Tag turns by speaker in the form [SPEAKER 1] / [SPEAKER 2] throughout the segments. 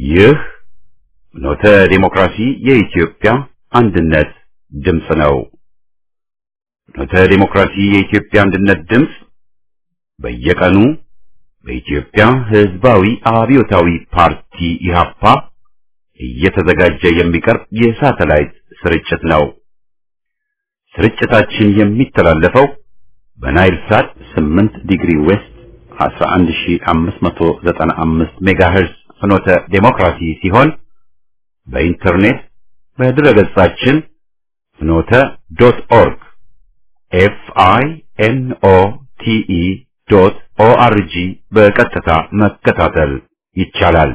[SPEAKER 1] ይህ ኖተ ዴሞክራሲ የኢትዮጵያ አንድነት ድምፅ ነው። ኖተ ዴሞክራሲ የኢትዮጵያ አንድነት ድምፅ በየቀኑ በኢትዮጵያ ሕዝባዊ አብዮታዊ ፓርቲ ኢህአፓ እየተዘጋጀ የሚቀርብ የሳተላይት ስርጭት ነው። ስርጭታችን የሚተላለፈው በናይል ሳት 8 ዲግሪ ዌስት 11595 ሜጋሄርዝ ፍኖተ ዴሞክራሲ ሲሆን በኢንተርኔት በድረገጻችን ፍኖተ ዶት ኦርግ ኤፍ አይ ኤን ኦ ቲ ኢ ዶት ኦ አር ጂ በቀጥታ መከታተል ይቻላል።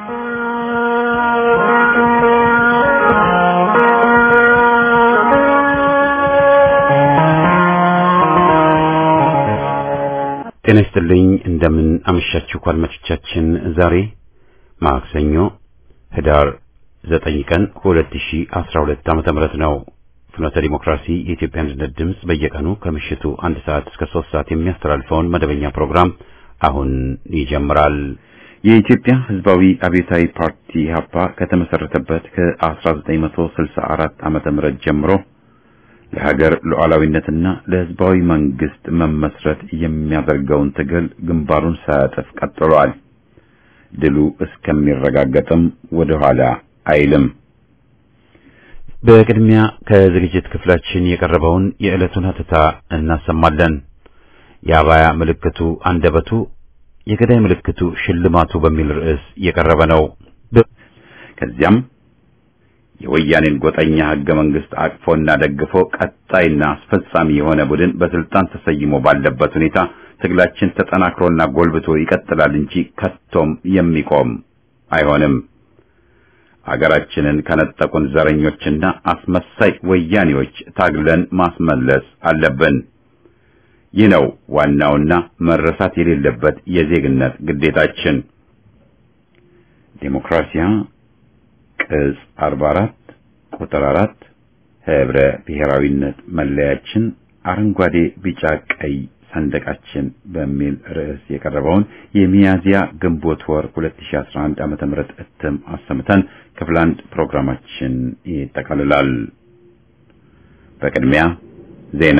[SPEAKER 1] ጤና ይስጥልኝ። እንደምን አመሻችሁ አድማጮቻችን። ዛሬ ማክሰኞ ህዳር 9 ቀን 2012 ዓመተ ምህረት ነው። ፍኖተ ዲሞክራሲ የኢትዮጵያ አንድነት ድምፅ በየቀኑ ከምሽቱ አንድ ሰዓት እስከ ሶስት ሰዓት የሚያስተላልፈውን መደበኛ ፕሮግራም አሁን ይጀምራል። የኢትዮጵያ ሕዝባዊ አብዮታዊ ፓርቲ ኢህአፓ ከተመሰረተበት ከ1964 ዓመተ ምህረት ጀምሮ ለሀገር ሉዓላዊነትና ለሕዝባዊ መንግስት መመስረት የሚያደርገውን ትግል ግንባሩን ሳያጥፍ ቀጥሏል። ድሉ እስከሚረጋገጥም ወደ ኋላ አይልም። በቅድሚያ ከዝግጅት ክፍላችን የቀረበውን የዕለቱን ሀተታ እናሰማለን። የአባያ ምልክቱ አንደበቱ፣ የገዳይ ምልክቱ ሽልማቱ በሚል ርዕስ የቀረበ ነው። ከዚያም የወያኔን ጎጠኛ ህገ መንግስት አቅፎና ደግፎ ቀጣይና አስፈጻሚ የሆነ ቡድን በስልጣን ተሰይሞ ባለበት ሁኔታ ትግላችን ተጠናክሮና ጎልብቶ ይቀጥላል እንጂ ከቶም የሚቆም አይሆንም። አገራችንን ከነጠቁን ዘረኞችና አስመሳይ ወያኔዎች ታግለን ማስመለስ አለብን። ይህ ነው ዋናውና መረሳት የሌለበት የዜግነት ግዴታችን። ዴሞክራሲያ ቅጽ 44 ቁጥር 4 ህብረ ብሔራዊነት መለያችን አረንጓዴ፣ ቢጫ፣ ቀይ ሰንደቃችን በሚል ርዕስ የቀረበውን የሚያዚያ ግንቦት ወር 2011 ዓመተ ምህረት እትም አሰምተን ክፍል አንድ ፕሮግራማችን ይጠቃልላል። በቅድሚያ ዜና።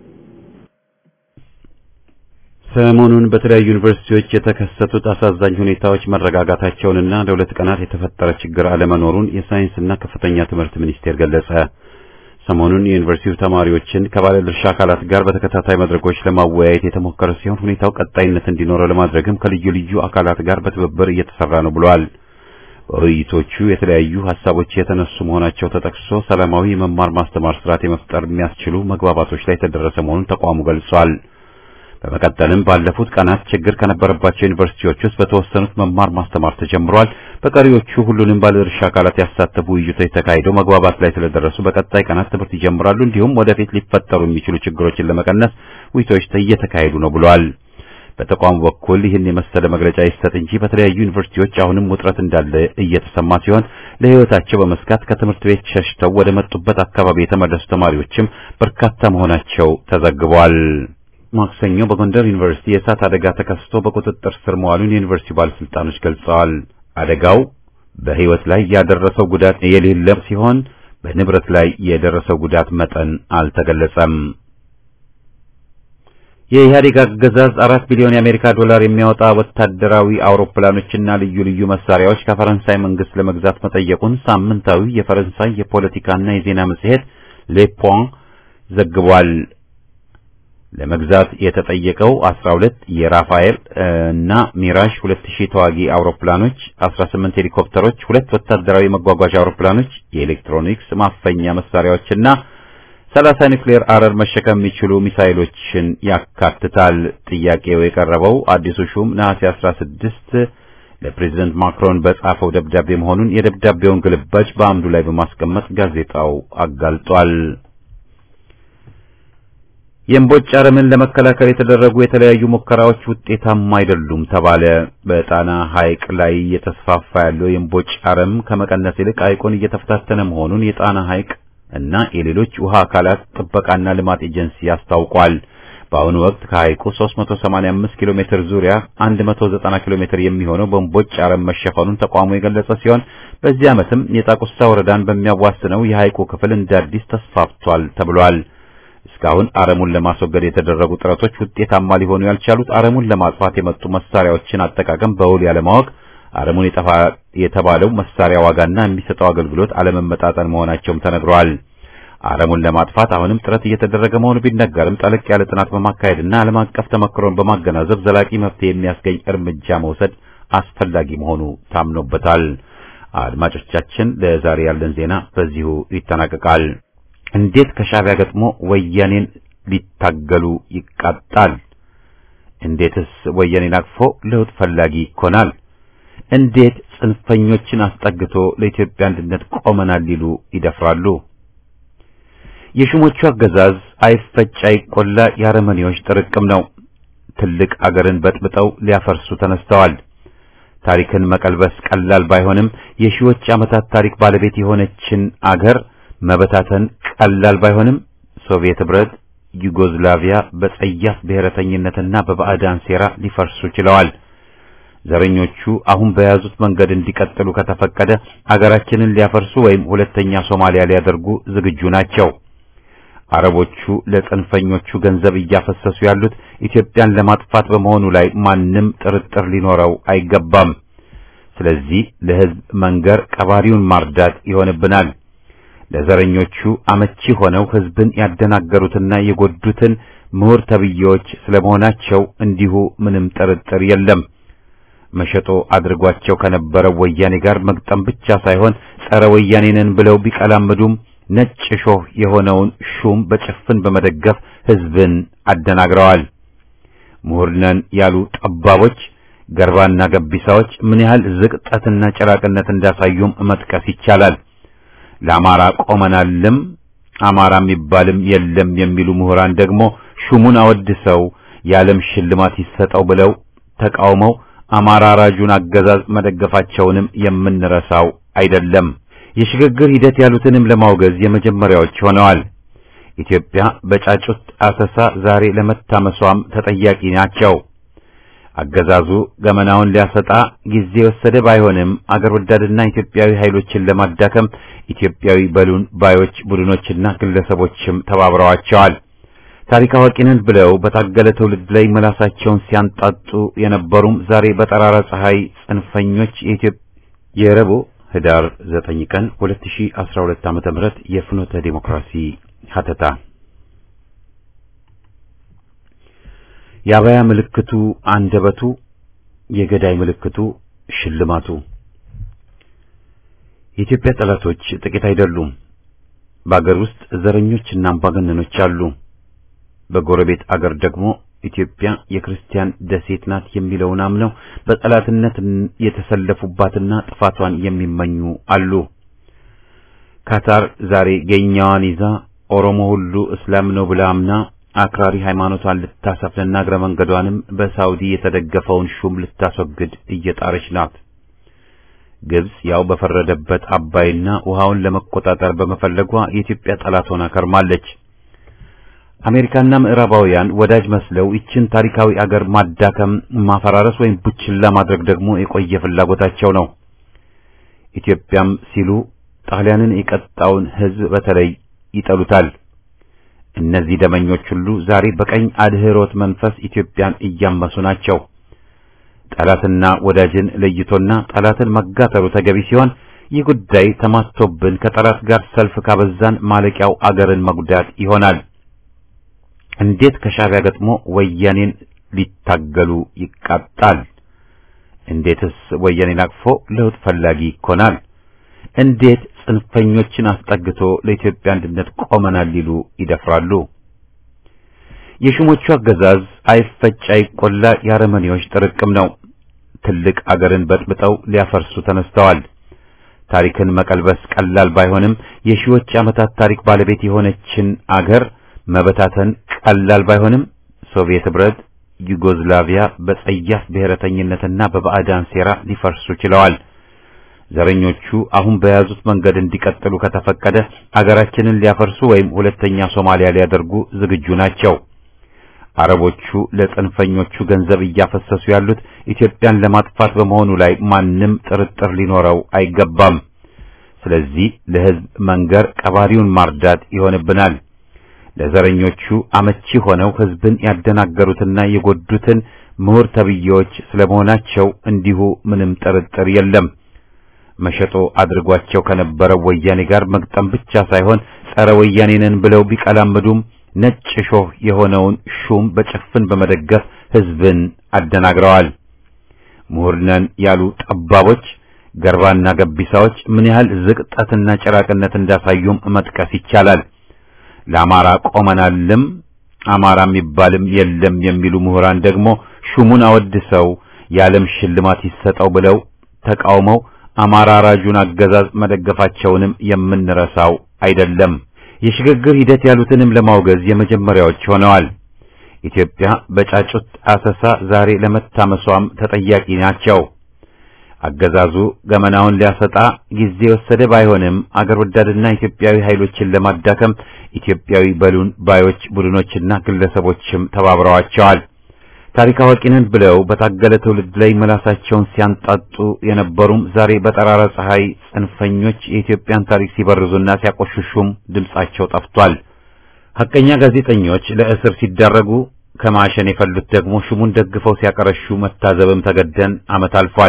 [SPEAKER 1] ሰሞኑን በተለያዩ ዩኒቨርሲቲዎች የተከሰቱት አሳዛኝ ሁኔታዎች መረጋጋታቸውንና ለሁለት ቀናት የተፈጠረ ችግር አለመኖሩን የሳይንስና ከፍተኛ ትምህርት ሚኒስቴር ገለጸ። ሰሞኑን የዩኒቨርሲቲው ተማሪዎችን ከባለድርሻ አካላት ጋር በተከታታይ መድረኮች ለማወያየት የተሞከረ ሲሆን ሁኔታው ቀጣይነት እንዲኖረው ለማድረግም ከልዩ ልዩ አካላት ጋር በትብብር እየተሰራ ነው ብሏል። በውይይቶቹ የተለያዩ ሀሳቦች የተነሱ መሆናቸው ተጠቅሶ ሰላማዊ መማር ማስተማር ስርዓት የመፍጠር የሚያስችሉ መግባባቶች ላይ የተደረሰ መሆኑን ተቋሙ ገልጿል። በመቀጠልም ባለፉት ቀናት ችግር ከነበረባቸው ዩኒቨርሲቲዎች ውስጥ በተወሰኑት መማር ማስተማር ተጀምሯል። በቀሪዎቹ ሁሉንም ባለድርሻ አካላት ያሳተፉ ውይይቶች ተካሂደው መግባባት ላይ ስለደረሱ በቀጣይ ቀናት ትምህርት ይጀምራሉ። እንዲሁም ወደፊት ሊፈጠሩ የሚችሉ ችግሮችን ለመቀነስ ውይይቶች እየተካሄዱ ነው ብሏል። በተቋሙ በኩል ይህን የመሰለ መግለጫ ይሰጥ እንጂ በተለያዩ ዩኒቨርሲቲዎች አሁንም ውጥረት እንዳለ እየተሰማ ሲሆን ለሕይወታቸው በመስጋት ከትምህርት ቤት ሸሽተው ወደ መጡበት አካባቢ የተመለሱ ተማሪዎችም በርካታ መሆናቸው ተዘግቧል። ማክሰኞ በጎንደር ዩኒቨርሲቲ የእሳት አደጋ ተከስቶ በቁጥጥር ስር መዋሉን የዩኒቨርሲቲ ባለስልጣኖች ገልጸዋል። አደጋው በሕይወት ላይ ያደረሰው ጉዳት የሌለ ሲሆን በንብረት ላይ የደረሰው ጉዳት መጠን አልተገለጸም። የኢህአዴግ አገዛዝ አራት ቢሊዮን የአሜሪካ ዶላር የሚያወጣ ወታደራዊ አውሮፕላኖችና ልዩ ልዩ መሳሪያዎች ከፈረንሳይ መንግስት ለመግዛት መጠየቁን ሳምንታዊ የፈረንሳይ የፖለቲካና የዜና መጽሔት ሌፖን ዘግቧል። ለመግዛት የተጠየቀው 12 የራፋኤል እና ሚራዥ 2000 ተዋጊ አውሮፕላኖች፣ 18 ሄሊኮፕተሮች፣ ሁለት ወታደራዊ መጓጓዣ አውሮፕላኖች፣ የኤሌክትሮኒክስ ማፈኛ መሳሪያዎችና 30 ኒውክሌር አረር መሸከም የሚችሉ ሚሳይሎችን ያካትታል። ጥያቄው የቀረበው አዲሱ ሹም ነሐሴ 16 ለፕሬዝዳንት ማክሮን በጻፈው ደብዳቤ መሆኑን የደብዳቤውን ግልባጭ በአምዱ ላይ በማስቀመጥ ጋዜጣው አጋልጧል። የእምቦጭ አረምን ለመከላከል የተደረጉ የተለያዩ ሙከራዎች ውጤታማ አይደሉም ተባለ። በጣና ሐይቅ ላይ እየተስፋፋ ያለው የእምቦጭ አረም ከመቀነስ ይልቅ ሐይቁን እየተፈታተነ መሆኑን የጣና ሐይቅ እና የሌሎች ውሃ አካላት ጥበቃና ልማት ኤጀንሲ አስታውቋል። በአሁኑ ወቅት ከሐይቁ 385 ኪሎ ሜትር ዙሪያ 190 ኪሎ ሜትር የሚሆነው በእምቦጭ አረም መሸፈኑን ተቋሙ የገለጸ ሲሆን በዚህ ዓመትም የጣቁሳ ወረዳን በሚያዋስነው የሐይቁ ክፍል እንደ አዲስ ተስፋፍቷል ተብሏል። እስካሁን አረሙን ለማስወገድ የተደረጉ ጥረቶች ውጤታማ ሊሆኑ ያልቻሉት አረሙን ለማጥፋት የመጡ መሳሪያዎችን አጠቃቀም በውል ያለማወቅ፣ አረሙን የጠፋ የተባለው መሳሪያ ዋጋና የሚሰጠው አገልግሎት አለመመጣጠን መሆናቸውም ተነግረዋል። አረሙን ለማጥፋት አሁንም ጥረት እየተደረገ መሆኑ ቢነገርም ጠለቅ ያለ ጥናት በማካሄድና ዓለም አቀፍ ተመክሮን በማገናዘብ ዘላቂ መፍትሄ የሚያስገኝ እርምጃ መውሰድ አስፈላጊ መሆኑ ታምኖበታል። አድማጮቻችን፣ ለዛሬ ያለን ዜና በዚሁ ይጠናቀቃል። እንዴት ከሻዕቢያ ገጥሞ ወያኔን ሊታገሉ ይቃጣል? እንዴትስ ወያኔን አቅፎ ለውጥ ፈላጊ ይኮናል? እንዴት ጽንፈኞችን አስጠግቶ ለኢትዮጵያ አንድነት ቆመናል ሊሉ ይደፍራሉ? የሹሞቹ አገዛዝ አይፈጭ አይቆላ የአረመኔዎች ጥርቅም ነው። ትልቅ አገርን በጥብጠው ሊያፈርሱ ተነስተዋል። ታሪክን መቀልበስ ቀላል ባይሆንም የሺዎች ዓመታት ታሪክ ባለቤት የሆነችን አገር መበታተን ቀላል ባይሆንም ሶቪየት ኅብረት፣ ዩጎዝላቪያ በጸያፍ ብሔረተኝነትና በባዕዳን ሴራ ሊፈርሱ ችለዋል። ዘረኞቹ አሁን በያዙት መንገድ እንዲቀጥሉ ከተፈቀደ አገራችንን ሊያፈርሱ ወይም ሁለተኛ ሶማሊያ ሊያደርጉ ዝግጁ ናቸው። አረቦቹ ለጽንፈኞቹ ገንዘብ እያፈሰሱ ያሉት ኢትዮጵያን ለማጥፋት በመሆኑ ላይ ማንም ጥርጥር ሊኖረው አይገባም። ስለዚህ ለሕዝብ መንገር ቀባሪውን ማርዳት ይሆንብናል። ለዘረኞቹ አመቺ ሆነው ሕዝብን ያደናገሩትና የጎዱትን ምሁር ተብዬዎች ስለመሆናቸው እንዲሁ ምንም ጥርጥር የለም። መሸጦ አድርጓቸው ከነበረው ወያኔ ጋር መግጠም ብቻ ሳይሆን ጸረ ወያኔ ነን ብለው ቢቀላምዱም ነጭ ሾህ የሆነውን ሹም በጭፍን በመደገፍ ሕዝብን አደናግረዋል። ምሁር ነን ያሉ ጠባቦች፣ ገርባና ገቢሳዎች ምን ያህል ዝቅጠትና ጭራቅነት እንዳሳዩም መጥቀስ ይቻላል። ለአማራ ቆመናልም አማራ የሚባልም የለም የሚሉ ምሁራን ደግሞ ሹሙን አወድሰው የዓለም ሽልማት ይሰጠው ብለው ተቃውመው አማራ ራጁን አገዛዝ መደገፋቸውንም የምንረሳው አይደለም። የሽግግር ሂደት ያሉትንም ለማውገዝ የመጀመሪያዎች ሆነዋል። ኢትዮጵያ በጫጩት አሰሳ ዛሬ ለመታመሷም ተጠያቂ ናቸው። አገዛዙ ገመናውን ሊያሰጣ ጊዜ የወሰደ ባይሆንም አገር ወዳድና ኢትዮጵያዊ ኃይሎችን ለማዳከም ኢትዮጵያዊ በሉን ባዮች ቡድኖችና ግለሰቦችም ተባብረዋቸዋል። ታሪክ አዋቂ ነን ብለው በታገለ ትውልድ ላይ መላሳቸውን ሲያንጣጡ የነበሩም ዛሬ በጠራራ ፀሐይ ጽንፈኞች የኢትዮጵያ የረቡዕ ህዳር 9 ቀን 2012 ዓመተ ምህረት የፍኖተ ዲሞክራሲ ሀተታ የአበያ ምልክቱ አንደበቱ፣ የገዳይ ምልክቱ ሽልማቱ። የኢትዮጵያ ጠላቶች ጥቂት አይደሉም። በአገር ውስጥ ዘረኞችና አምባገነኖች አሉ። በጎረቤት አገር ደግሞ ኢትዮጵያ የክርስቲያን ደሴት ናት የሚለውን አምነው በጠላትነት የተሰለፉባትና ጥፋቷን የሚመኙ አሉ። ካታር ዛሬ ገኛዋን ይዛ ኦሮሞ ሁሉ እስላም ነው ብላ አምና አክራሪ ሃይማኖቷን ልታሰፍንና እግረ መንገዷንም በሳውዲ የተደገፈውን ሹም ልታስወግድ እየጣረች ናት። ግብጽ ያው በፈረደበት አባይና ውሃውን ለመቆጣጠር በመፈለጓ የኢትዮጵያ ጠላት ሆና ከርማለች። አሜሪካና ምዕራባውያን ወዳጅ መስለው ይችን ታሪካዊ አገር ማዳከም፣ ማፈራረስ ወይም ቡችላ ማድረግ ደግሞ የቆየ ፍላጎታቸው ነው። ኢትዮጵያም ሲሉ ጣሊያንን የቀጣውን ሕዝብ በተለይ ይጠሉታል። እነዚህ ደመኞች ሁሉ ዛሬ በቀኝ አድህሮት መንፈስ ኢትዮጵያን እያመሱ ናቸው። ጠላትና ወዳጅን ለይቶና ጠላትን መጋተሩ ተገቢ ሲሆን ይህ ጉዳይ ተማቶብን ከጠላት ጋር ሰልፍ ካበዛን ማለቂያው አገርን መጉዳት ይሆናል። እንዴት ከሻዕቢያ ገጥሞ ወያኔን ሊታገሉ ይቃጣል? እንዴትስ ወያኔን አቅፎ ለውጥ ፈላጊ ይኮናል? እንዴት ጽንፈኞችን አስጠግቶ ለኢትዮጵያ አንድነት ቆመናል ሊሉ ይደፍራሉ? የሹሞቹ አገዛዝ አይፈጭ አይቆላ የአረመኔዎች ጥርቅም ነው። ትልቅ አገርን በጥብጠው ሊያፈርሱ ተነስተዋል። ታሪክን መቀልበስ ቀላል ባይሆንም የሺዎች ዓመታት ታሪክ ባለቤት የሆነችን አገር መበታተን ቀላል ባይሆንም ሶቪየት ኅብረት፣ ዩጎዝላቪያ በጸያፍ ብሔረተኝነትና በባዕዳን ሴራ ሊፈርሱ ችለዋል። ዘረኞቹ አሁን በያዙት መንገድ እንዲቀጥሉ ከተፈቀደ አገራችንን ሊያፈርሱ ወይም ሁለተኛ ሶማሊያ ሊያደርጉ ዝግጁ ናቸው። አረቦቹ ለጽንፈኞቹ ገንዘብ እያፈሰሱ ያሉት ኢትዮጵያን ለማጥፋት በመሆኑ ላይ ማንም ጥርጥር ሊኖረው አይገባም። ስለዚህ ለሕዝብ መንገር ቀባሪውን ማርዳት ይሆንብናል። ለዘረኞቹ አመቺ ሆነው ሕዝብን ያደናገሩትና የጎዱትን ምሁር ተብዬዎች ስለመሆናቸው እንዲሁ ምንም ጥርጥር የለም። መሸጦ አድርጓቸው ከነበረው ወያኔ ጋር መግጠም ብቻ ሳይሆን ጸረ ወያኔ ነን ብለው ቢቀላምዱም ነጭ ሾህ የሆነውን ሹም በጭፍን በመደገፍ ሕዝብን አደናግረዋል። ምሁር ነን ያሉ ጠባቦች፣ ገርባና ገቢሳዎች ምን ያህል ዝቅጠትና ጭራቅነት እንዳሳዩም መጥቀስ ይቻላል። ለአማራ ቆመናልም አማራ የሚባልም የለም የሚሉ ምሁራን ደግሞ ሹሙን አወድሰው የዓለም ሽልማት ይሰጠው ብለው ተቃውመው አማራ ራጁን አገዛዝ መደገፋቸውንም የምንረሳው አይደለም። የሽግግር ሂደት ያሉትንም ለማውገዝ የመጀመሪያዎች ሆነዋል። ኢትዮጵያ በጫጩት አሰሳ ዛሬ ለመታመሷም ተጠያቂ ናቸው። አገዛዙ ገመናውን ሊያሰጣ ጊዜ ወሰደ ባይሆንም አገር ወዳድና ኢትዮጵያዊ ኃይሎችን ለማዳከም ኢትዮጵያዊ በሉን ባዮች ቡድኖችና ግለሰቦችም ተባብረዋቸዋል። ታሪክ አዋቂ ነን ብለው በታገለ ትውልድ ላይ መላሳቸውን ሲያንጣጡ የነበሩም ዛሬ በጠራራ ፀሐይ ጽንፈኞች የኢትዮጵያን ታሪክ ሲበርዙና ሲያቆሽሹም ድምጻቸው ጠፍቷል። ሐቀኛ ጋዜጠኞች ለእስር ሲዳረጉ ከማሸን የፈሉት ደግሞ ሹሙን ደግፈው ሲያቀረሹ መታዘብም ተገደን ዓመት አልፏል።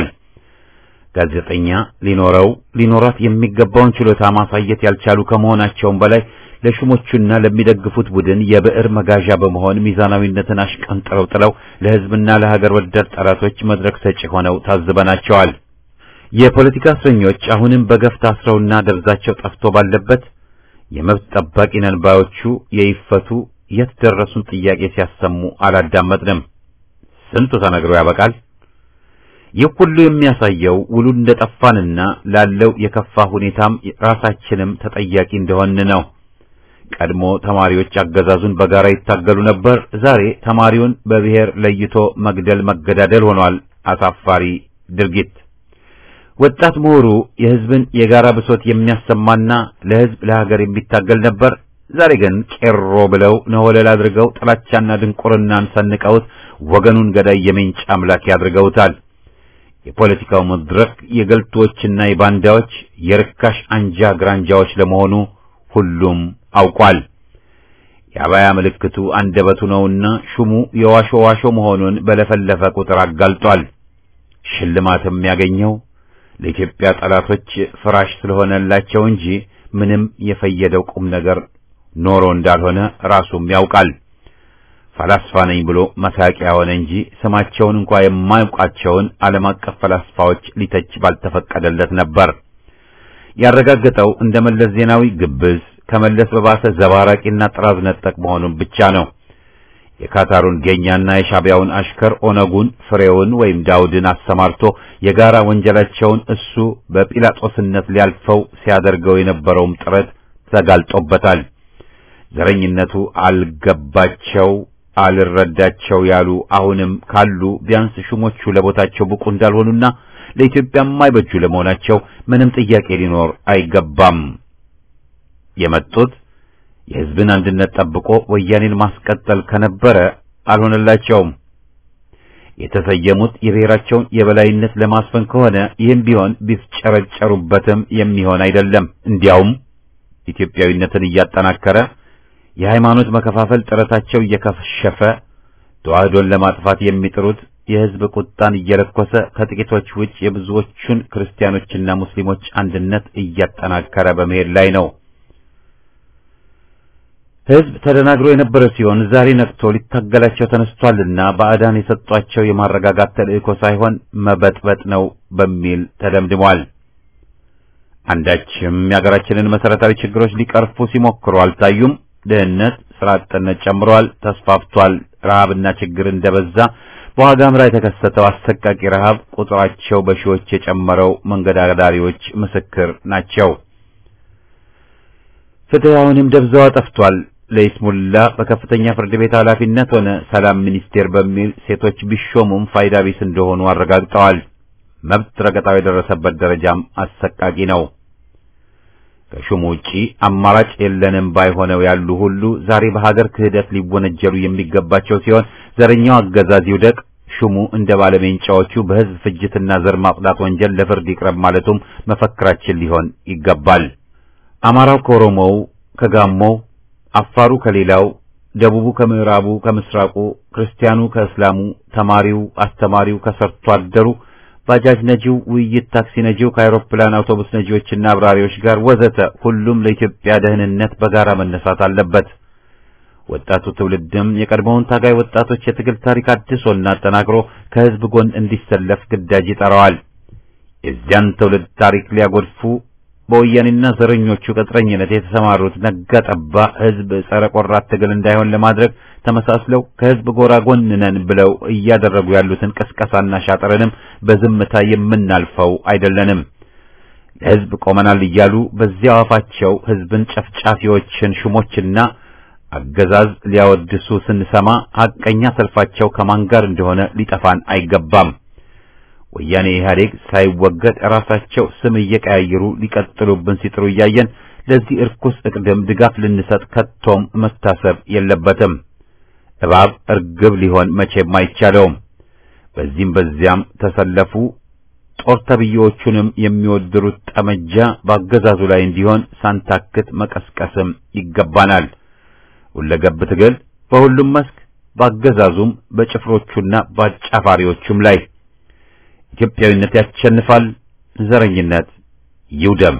[SPEAKER 1] ጋዜጠኛ ሊኖረው ሊኖራት የሚገባውን ችሎታ ማሳየት ያልቻሉ ከመሆናቸውም በላይ ለሹሞቹና ለሚደግፉት ቡድን የብዕር መጋዣ በመሆን ሚዛናዊነትን አሽቀንጥረው ጥለው ለሕዝብና ለሀገር ወዳድ ጠላቶች መድረክ ሰጪ ሆነው ታዝበናቸዋል። የፖለቲካ እስረኞች አሁንም በገፍ ታስረውና ደብዛቸው ጠፍቶ ባለበት የመብት ጠባቂ ነን ባዮቹ የይፈቱ የት ደረሱን ጥያቄ ሲያሰሙ አላዳመጥንም። ስንቱ ተነግሮ ያበቃል። ይህ ሁሉ የሚያሳየው ውሉ እንደጠፋንና ላለው የከፋ ሁኔታም ራሳችንም ተጠያቂ እንደሆን ነው። ቀድሞ ተማሪዎች አገዛዙን በጋራ ይታገሉ ነበር። ዛሬ ተማሪውን በብሔር ለይቶ መግደል መገዳደል ሆኗል። አሳፋሪ ድርጊት። ወጣት ምሁሩ የሕዝብን የጋራ ብሶት የሚያሰማና ለሕዝብ ለሀገር የሚታገል ነበር። ዛሬ ግን ቄሮ ብለው ነወለል አድርገው ጥላቻና ድንቁርናን ሰንቀውት ወገኑን ገዳይ የሜንጫ አምላክ ያድርገውታል። የፖለቲካው መድረክ የገልቶችና የባንዳዎች የርካሽ አንጃ ግራንጃዎች ለመሆኑ ሁሉም አውቋል። የአባያ ምልክቱ አንደበቱ ነውና ሹሙ የዋሾ ዋሾ መሆኑን በለፈለፈ ቁጥር አጋልጧል። ሽልማትም ያገኘው ለኢትዮጵያ ጠላቶች ፍራሽ ስለሆነላቸው እንጂ ምንም የፈየደው ቁም ነገር ኖሮ እንዳልሆነ ራሱም ያውቃል። ፈላስፋ ነኝ ብሎ መሳቂያ ሆነ እንጂ ስማቸውን እንኳ የማያውቃቸውን ዓለም አቀፍ ፈላስፋዎች ሊተች ባልተፈቀደለት ነበር። ያረጋገጠው እንደ መለስ ዜናዊ ግብዝ ከመለስ በባሰ ዘባራቂና ጥራዝ ነጠቅ መሆኑን ብቻ ነው። የካታሩን ጌኛና የሻቢያውን አሽከር ኦነጉን ፍሬውን ወይም ዳውድን አሰማርቶ የጋራ ወንጀላቸውን እሱ በጲላጦስነት ሊያልፈው ሲያደርገው የነበረውም ጥረት ተጋልጦበታል። ዘረኝነቱ አልገባቸው አልረዳቸው ያሉ አሁንም ካሉ ቢያንስ ሹሞቹ ለቦታቸው ብቁ እንዳልሆኑና ለኢትዮጵያ የማይበጁ ለመሆናቸው ምንም ጥያቄ ሊኖር አይገባም። የመጡት የሕዝብን አንድነት ጠብቆ ወያኔን ማስቀጠል ከነበረ አልሆነላቸውም። የተሰየሙት የብሔራቸውን የበላይነት ለማስፈን ከሆነ ይህም ቢሆን ቢፍጨረጨሩበትም የሚሆን አይደለም። እንዲያውም ኢትዮጵያዊነትን እያጠናከረ የሃይማኖት መከፋፈል ጥረታቸው እየከሸፈ ተዋህዶን ለማጥፋት የሚጥሩት የሕዝብ ቁጣን እየለኮሰ ከጥቂቶች ውጭ የብዙዎቹን ክርስቲያኖችና ሙስሊሞች አንድነት እያጠናከረ በመሄድ ላይ ነው። ሕዝብ ተደናግሮ የነበረ ሲሆን ዛሬ ነቅቶ ሊታገላቸው ተነስቷልና ባዕዳን የሰጧቸው የማረጋጋት ተልእኮ ሳይሆን መበጥበጥ ነው በሚል ተደምድሟል። አንዳችም የሀገራችንን መሰረታዊ ችግሮች ሊቀርፉ ሲሞክሩ አልታዩም። ድህነት፣ ስራ አጥነት ጨምሯል፣ ተስፋፍቷል። ረሃብና ችግር እንደበዛ በዋጋ ምራ የተከሰተው አሰቃቂ ረሃብ ቁጥራቸው በሺዎች የጨመረው መንገድ አዳሪዎች ምስክር ናቸው። ፍትህ አሁንም ደብዛዋ ጠፍቷል። ለይስሙላ በከፍተኛ ፍርድ ቤት ኃላፊነት ሆነ ሰላም ሚኒስቴር በሚል ሴቶች ቢሾሙም ፋይዳ ቢስ እንደሆኑ አረጋግጠዋል። መብት ረገጣው የደረሰበት ደረጃም አሰቃቂ ነው። ከሹሙ ውጪ አማራጭ የለንም ባይሆነው ያሉ ሁሉ ዛሬ በሀገር ክህደት ሊወነጀሉ የሚገባቸው ሲሆን ዘረኛው አገዛዝ ይውደቅ፣ ሹሙ እንደ ባለሜንጫዎቹ በሕዝብ ፍጅትና ዘር ማጽዳት ወንጀል ለፍርድ ይቅረብ ማለቱም መፈክራችን ሊሆን ይገባል። አማራው ከኦሮሞው፣ ከጋሞው፣ አፋሩ ከሌላው፣ ደቡቡ ከምዕራቡ፣ ከምስራቁ፣ ክርስቲያኑ ከእስላሙ፣ ተማሪው፣ አስተማሪው ከሰርቶ አደሩ ባጃጅ ነጂው፣ ውይይት ታክሲ ነጂው ከአውሮፕላን አውቶቡስ ነጂዎችና አብራሪዎች ጋር ወዘተ ሁሉም ለኢትዮጵያ ደህንነት በጋራ መነሳት አለበት። ወጣቱ ትውልድም የቀድሞውን ታጋይ ወጣቶች የትግል ታሪክ አድሶና አጠናክሮ ከሕዝብ ጎን እንዲሰለፍ ግዳጅ ይጠራዋል። የዚያን ትውልድ ታሪክ ሊያጎድፉ በወያኔና ዘረኞቹ ቅጥረኝነት የተሰማሩት ነጋ ጠባ ሕዝብ ጸረ ቆራት ትግል እንዳይሆን ለማድረግ ተመሳስለው ከሕዝብ ጎራ ጎን ነን ብለው እያደረጉ ያሉትን ቅስቀሳና ሻጥርንም በዝምታ የምናልፈው አይደለንም። ለሕዝብ ቆመናል እያሉ በዚያው አፋቸው ሕዝብን ጨፍጫፊዎችን ሹሞችና አገዛዝ ሊያወድሱ ስንሰማ ሐቀኛ ሰልፋቸው ከማን ጋር እንደሆነ ሊጠፋን አይገባም። ወያኔ ኢህአዴግ ሳይወገድ ራሳቸው ስም እየቀያየሩ ሊቀጥሉብን ሲጥሩ እያየን ለዚህ እርኩስ እቅድም ድጋፍ ልንሰጥ ከቶም መታሰብ የለበትም። እባብ እርግብ ሊሆን መቼም አይቻለውም። በዚህም በዚያም ተሰለፉ። ጦር ተብዬዎቹንም የሚወድሩት ጠመጃ በአገዛዙ ላይ እንዲሆን ሳንታክት መቀስቀስም ይገባናል። ሁለገብ ትግል በሁሉም መስክ በአገዛዙም በጭፍሮቹና በአጫፋሪዎቹም ላይ ኢትዮጵያዊነት ያሸንፋል። ዘረኝነት ይውደም።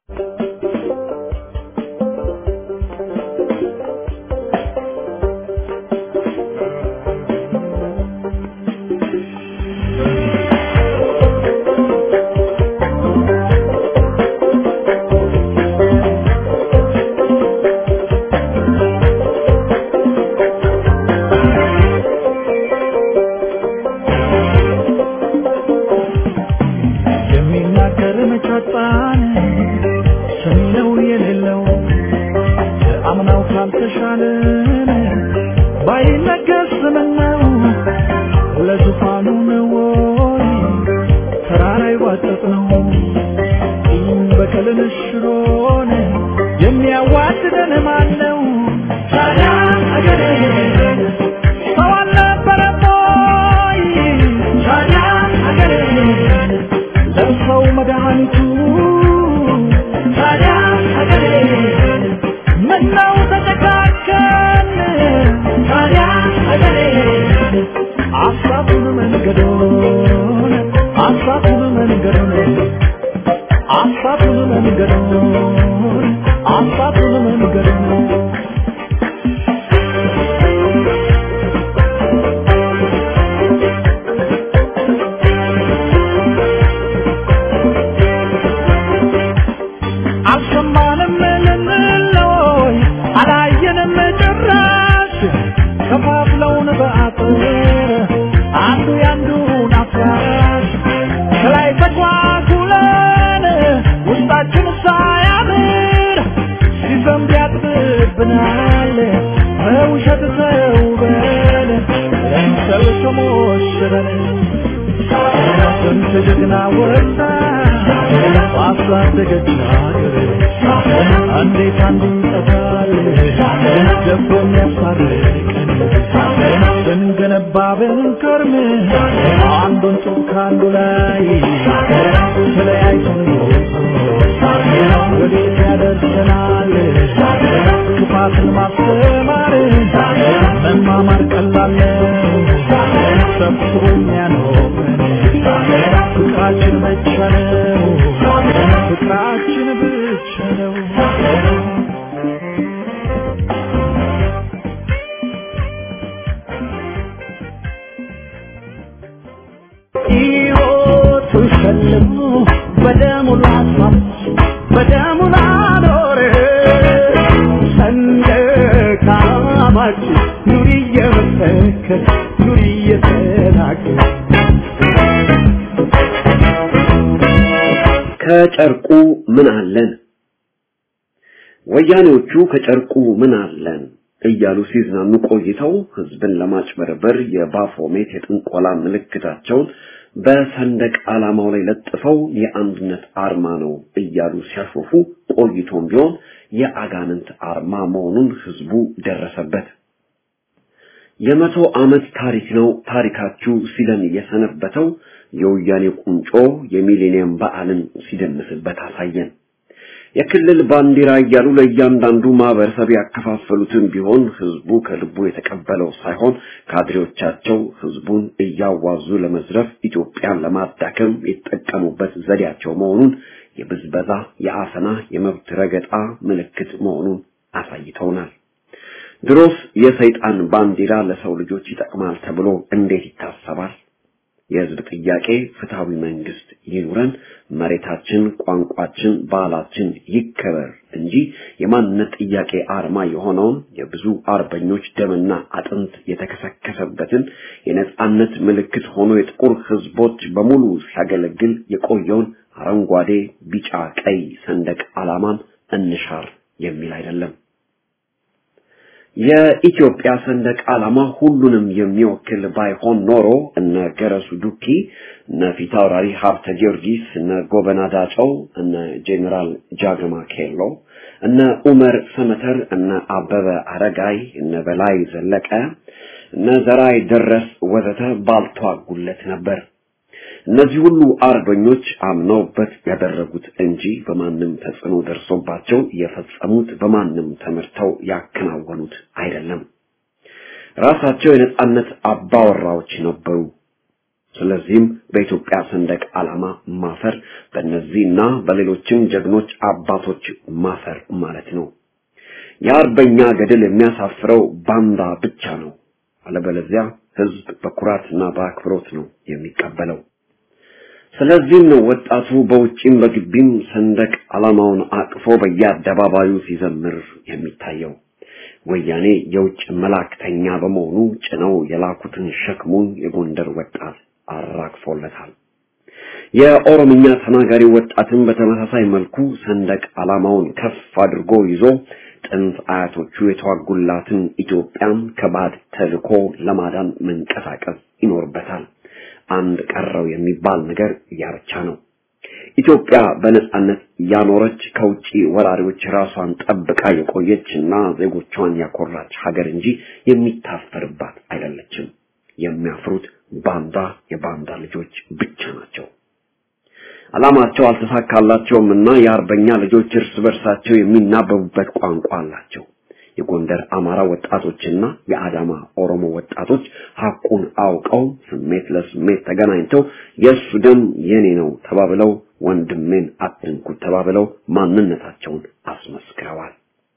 [SPEAKER 2] የሚናገር መቻጣን ሰሚ ነው የሌለው አምናው ካልተሻለን ባይነገር ስምነው ለዙፋኑ ነው ወይ ተራራ ይዋጠጥ ነው ቂም በቀልን ሽሮን የሚያዋድደን ማን ነው? ታዲያ አገሬ ሰው አልነበረም ወይ? ታዲያ አገሬ ለሰው መድኃኒቱ ታዲያ ሀገሬ ምነው ተጨካከን ታዲያ ሀገሬ አሳቱን መንገዶን አሳቱን መንገዶን አሳቱን መንገዶን አሳቱን መንገዶን አልሰማንም ልንለይ አላየንም ጭራሽ ከፋፍለውን በአጥር አንዱ ያንዱን አፍራሽ ከላይ ተኳኩለን ውስጣችን ሳያምር ሲዘንብ ያጥብብናል በውሸት ተውበን ለምሰል ተሞሽረን ስንት ጀግና ወጣ ባሳደገች ሀገር እንዴት አንዱ ይጠፋል ደቦ የሚያስታርቀን ስንገነባ ብንከርም አንዱን ጡብ ከአንዱ ላይ ተለያይተን ወዴት ያደርሰናል ክፋትን ማስተማር መማማር ቀላል ነው ሰብስቦ የሚያኖረን ፍቅራችን ብቻ ነው ፍቅራችን ብቻ ነው ሕይወቱ ሸልሞ በደሙ ላስዋብ በደሙ ላኖር ሰንደቅ ዓላማችን ኑሪ እየመሰከር ኑሪ እየተናገር
[SPEAKER 3] ከጨርቁ ምን አለን? ወያኔዎቹ ከጨርቁ ምን አለን እያሉ ሲዝናኑ ቆይተው ህዝብን ለማጭበርበር የባፎሜት የጥንቆላ ምልክታቸውን በሰንደቅ ዓላማው ላይ ለጥፈው የአንድነት አርማ ነው እያሉ ሲያሾፉ ቆይቶም ቢሆን የአጋንንት አርማ መሆኑን ህዝቡ ደረሰበት። የመቶ ዓመት ታሪክ ነው ታሪካችሁ ሲለን የሰነበተው የወያኔ ቁንጮ የሚሌኒየም በዓልን ሲደምስበት አሳየን። የክልል ባንዲራ እያሉ ለእያንዳንዱ ማህበረሰብ ያከፋፈሉትን ቢሆን ህዝቡ ከልቡ የተቀበለው ሳይሆን ካድሬዎቻቸው ህዝቡን እያዋዙ ለመዝረፍ ኢትዮጵያን ለማዳከም የተጠቀሙበት ዘዴያቸው መሆኑን የብዝበዛ፣ የአፈና፣ የመብት ረገጣ ምልክት መሆኑን አሳይተውናል። ድሮስ የሰይጣን ባንዲራ ለሰው ልጆች ይጠቅማል ተብሎ እንዴት ይታሰባል? የህዝብ ጥያቄ ፍትሃዊ መንግስት ይኑረን፣ መሬታችን፣ ቋንቋችን፣ ባህላችን ይከበር እንጂ የማንነት ጥያቄ አርማ የሆነውን የብዙ አርበኞች ደምና አጥንት የተከሰከሰበትን የነጻነት ምልክት ሆኖ የጥቁር ህዝቦች በሙሉ ሲያገለግል የቆየውን አረንጓዴ፣ ቢጫ፣ ቀይ ሰንደቅ ዓላማን እንሻር የሚል አይደለም። የኢትዮጵያ ሰንደቅ ዓላማ ሁሉንም የሚወክል ባይሆን ኖሮ እነ ገረሱ ዱኪ፣ እነ ፊታውራሪ ሀብተ ጊዮርጊስ፣ እነ ጎበና ዳጨው፣ እነ ጄኔራል ጃገማ ኬሎ፣ እነ ኡመር ሰመተር፣ እነ አበበ አረጋይ፣ እነ በላይ ዘለቀ፣ እነ ዘራይ ደረስ ወዘተ ባልተዋጉለት ነበር። እነዚህ ሁሉ አርበኞች አምነውበት ያደረጉት እንጂ በማንም ተጽዕኖ ደርሶባቸው የፈጸሙት በማንም ተመርተው ያከናወኑት አይደለም። ራሳቸው የነጻነት አባወራዎች ነበሩ። ስለዚህም በኢትዮጵያ ሰንደቅ ዓላማ ማፈር በእነዚህና በሌሎችም ጀግኖች አባቶች ማፈር ማለት ነው። የአርበኛ ገድል የሚያሳፍረው ባንዳ ብቻ ነው። አለበለዚያ ህዝብ በኩራትና በአክብሮት ነው የሚቀበለው። ስለዚህም ነው ወጣቱ በውጪም በግቢም ሰንደቅ ዓላማውን አቅፎ በየአደባባዩ ሲዘምር የሚታየው። ወያኔ የውጭ መላእክተኛ በመሆኑ ጭነው የላኩትን ሸክሙን የጎንደር ወጣት አራግፎለታል። የኦሮምኛ ተናጋሪ ወጣትን በተመሳሳይ መልኩ ሰንደቅ ዓላማውን ከፍ አድርጎ ይዞ ጥንት አያቶቹ የተዋጉላትን ኢትዮጵያን ከባድ ተልኮ ለማዳን መንቀሳቀስ ይኖርበታል። አንድ ቀረው የሚባል ነገር ያ ብቻ ነው። ኢትዮጵያ በነጻነት ያኖረች ከውጪ ወራሪዎች ራሷን ጠብቃ የቆየችና ዜጎቿን ያኮራች ሀገር እንጂ የሚታፈርባት አይደለችም። የሚያፍሩት ባንዳ የባንዳ ልጆች ብቻ ናቸው። ዓላማቸው አልተሳካላቸውም እና የአርበኛ ልጆች እርስ በርሳቸው የሚናበቡበት ቋንቋ አላቸው። የጎንደር አማራ ወጣቶችና የአዳማ ኦሮሞ ወጣቶች ሐቁን አውቀው ስሜት ለስሜት ተገናኝተው የእሱ ደም የኔ ነው ተባብለው ወንድሜን አትንኩት ተባብለው ማንነታቸውን አስመስክረዋል።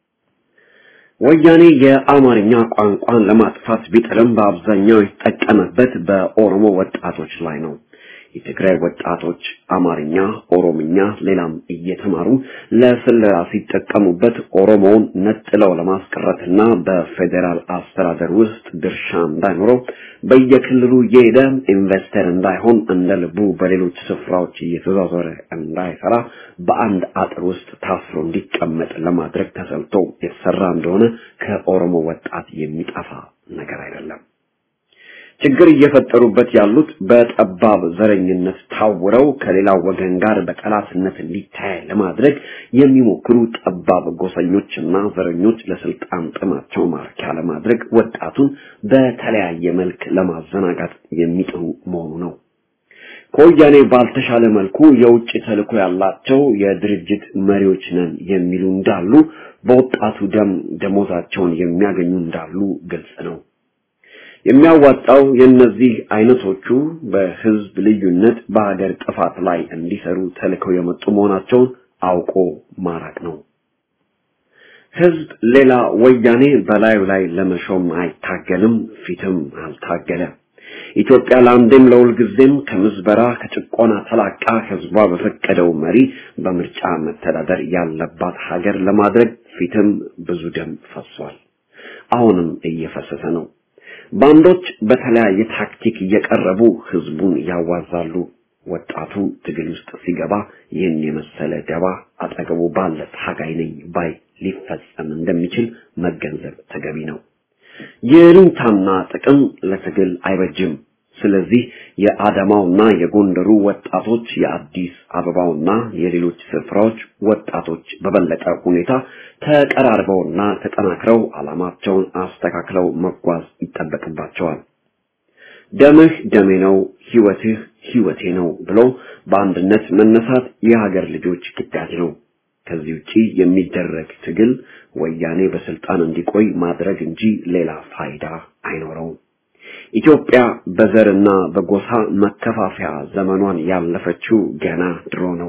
[SPEAKER 3] ወያኔ የአማርኛ ቋንቋን ለማጥፋት ቢጥርም በአብዛኛው የተጠቀመበት በኦሮሞ ወጣቶች ላይ ነው። የትግራይ ወጣቶች አማርኛ፣ ኦሮምኛ፣ ሌላም እየተማሩ ለስለላ ሲጠቀሙበት ኦሮሞውን ነጥለው ለማስቀረትና በፌዴራል አስተዳደር ውስጥ ድርሻ እንዳይኖረው በየክልሉ እየሄደ ኢንቨስተር እንዳይሆን እንደ ልቡ በሌሎች ስፍራዎች እየተዟዟረ እንዳይሰራ በአንድ አጥር ውስጥ ታስሮ እንዲቀመጥ ለማድረግ ተሰልቶ የተሰራ እንደሆነ ከኦሮሞ ወጣት የሚጠፋ ነገር አይደለም። ችግር እየፈጠሩበት ያሉት በጠባብ ዘረኝነት ታውረው ከሌላው ወገን ጋር በጠላትነት እንዲታይ ለማድረግ የሚሞክሩ ጠባብ ጎሰኞችና ዘረኞች ለስልጣን ጥማቸው ማርኪያ ለማድረግ ወጣቱን በተለያየ መልክ ለማዘናጋት የሚጥሩ መሆኑ ነው። ከወያኔ ባልተሻለ መልኩ የውጭ ተልዕኮ ያላቸው የድርጅት መሪዎች ነን የሚሉ እንዳሉ፣ በወጣቱ ደም ደሞዛቸውን የሚያገኙ እንዳሉ ግልጽ ነው። የሚያዋጣው የእነዚህ አይነቶቹ በህዝብ ልዩነት በሀገር ጥፋት ላይ እንዲሰሩ ተልከው የመጡ መሆናቸውን አውቆ ማራቅ ነው። ህዝብ ሌላ ወያኔ በላዩ ላይ ለመሾም አይታገልም፣ ፊትም አልታገለ። ኢትዮጵያ ለአንዴም ለሁልጊዜም ከምዝበራ ከጭቆና ተላቃ ህዝቧ በፈቀደው መሪ በምርጫ መተዳደር ያለባት ሀገር ለማድረግ ፊትም ብዙ ደም ፈሷል። አሁንም እየፈሰሰ ነው። ባንዶች በተለያየ ታክቲክ እየቀረቡ ህዝቡን ያዋዛሉ። ወጣቱ ትግል ውስጥ ሲገባ ይህን የመሰለ ደባ አጠገቡ ባለ ታጋይ ነኝ ባይ ሊፈጸም እንደሚችል መገንዘብ ተገቢ ነው። የሩንታና ጥቅም ለትግል አይበጅም። ስለዚህ የአዳማውና የጎንደሩ ወጣቶች የአዲስ አበባውና የሌሎች ስፍራዎች ወጣቶች በበለጠ ሁኔታ ተቀራርበውና ተጠናክረው ዓላማቸውን አስተካክለው መጓዝ ይጠበቅባቸዋል። ደምህ ደሜ ነው፣ ህይወትህ ህይወቴ ነው ብሎ በአንድነት መነሳት የሀገር ልጆች ግዳጅ ነው። ከዚህ ውጪ የሚደረግ ትግል ወያኔ በስልጣን እንዲቆይ ማድረግ እንጂ ሌላ ፋይዳ አይኖረውም። ኢትዮጵያ በዘርና በጎሳ መከፋፈያ ዘመኗን ያለፈችው ገና ድሮ ነው።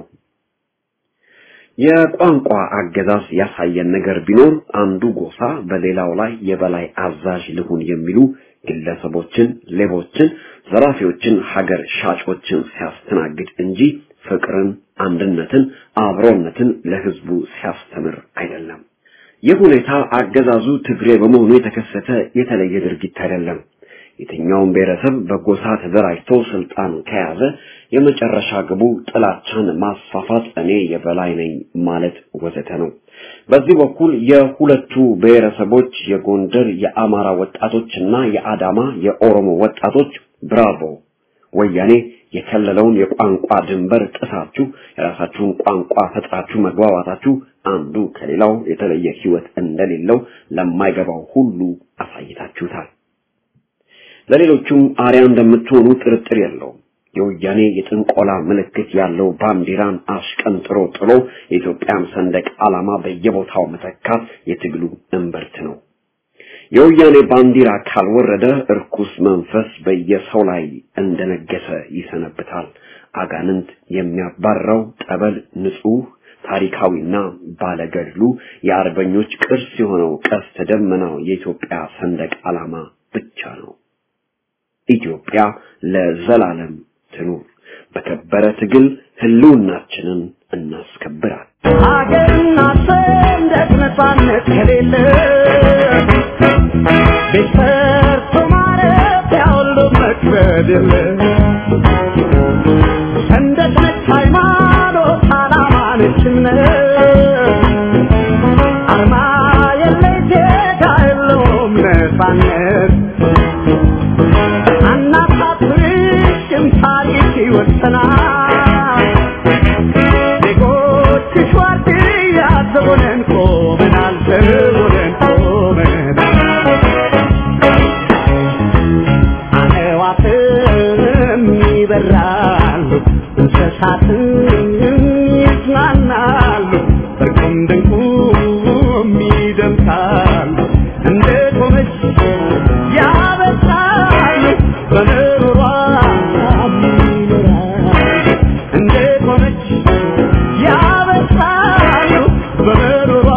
[SPEAKER 3] የቋንቋ አገዛዝ ያሳየን ነገር ቢኖር አንዱ ጎሳ በሌላው ላይ የበላይ አዛዥ ልሁን የሚሉ ግለሰቦችን፣ ሌቦችን፣ ዘራፊዎችን፣ ሀገር ሻጮችን ሲያስተናግድ እንጂ ፍቅርን፣ አንድነትን፣ አብሮነትን ለህዝቡ ሲያስተምር አይደለም። ይህ ሁኔታ አገዛዙ ትግሬ በመሆኑ የተከሰተ የተለየ ድርጊት አይደለም። የትኛውም ብሔረሰብ በጎሳ ተደራጅቶ ስልጣን ከያዘ የመጨረሻ ግቡ ጥላቻን ማስፋፋት፣ እኔ የበላይ ነኝ ማለት ወዘተ ነው። በዚህ በኩል የሁለቱ ብሔረሰቦች የጎንደር የአማራ ወጣቶችና የአዳማ የኦሮሞ ወጣቶች ብራቮ ወያኔ የከለለውን የቋንቋ ድንበር ጥሳችሁ የራሳችሁን ቋንቋ ፈጥራችሁ መግባባታችሁ አንዱ ከሌላው የተለየ ህይወት እንደሌለው ለማይገባው ሁሉ አሳይታችሁታል። ለሌሎቹም አርያ እንደምትሆኑ ጥርጥር የለውም። የወያኔ የጥንቆላ ምልክት ያለው ባንዲራን አሽቀንጥሮ ጥሎ የኢትዮጵያን ሰንደቅ ዓላማ በየቦታው መተካት የትግሉ እምብርት ነው። የወያኔ ባንዲራ ካልወረደ እርኩስ መንፈስ በየሰው ላይ እንደነገሰ ይሰነብታል። አጋንንት የሚያባረው ጠበል ንጹህ ታሪካዊና ባለገድሉ የአርበኞች ቅርስ የሆነው ቀስተ ደመናው የኢትዮጵያ ሰንደቅ ዓላማ ብቻ ነው። ኢትዮጵያ ለዘላለም ትኑር። በከበረ ትግል ህልውናችንን እናስከብራል።
[SPEAKER 2] ሀገርና ሰንደቅ ነፃነት ከሌለ ቤት ሰርቶ ማረፊያ ሁሉ መክበድ የለ ሰንደቅ ነች ሃይማኖት፣ ዓላማ ነች እምነት አርማ የለሽ ዜጋ የለውም ነፃነት አናሳፍርሽም ታሪክ ይወሰናል ዜጎችሽ ዋርድያ ዘቦነን ቆመናል ዘቦነን ቆመናል አዕዋፍም ይበራሉ እንስሳትም ይዝናናሉ በርቁም ድንቁም ይደምቃሉ እንደ ቆመች ያበሳሉ በምሮሯ ይኖራሉ እንደ ቆመች ያበሳሉ በምሮሯ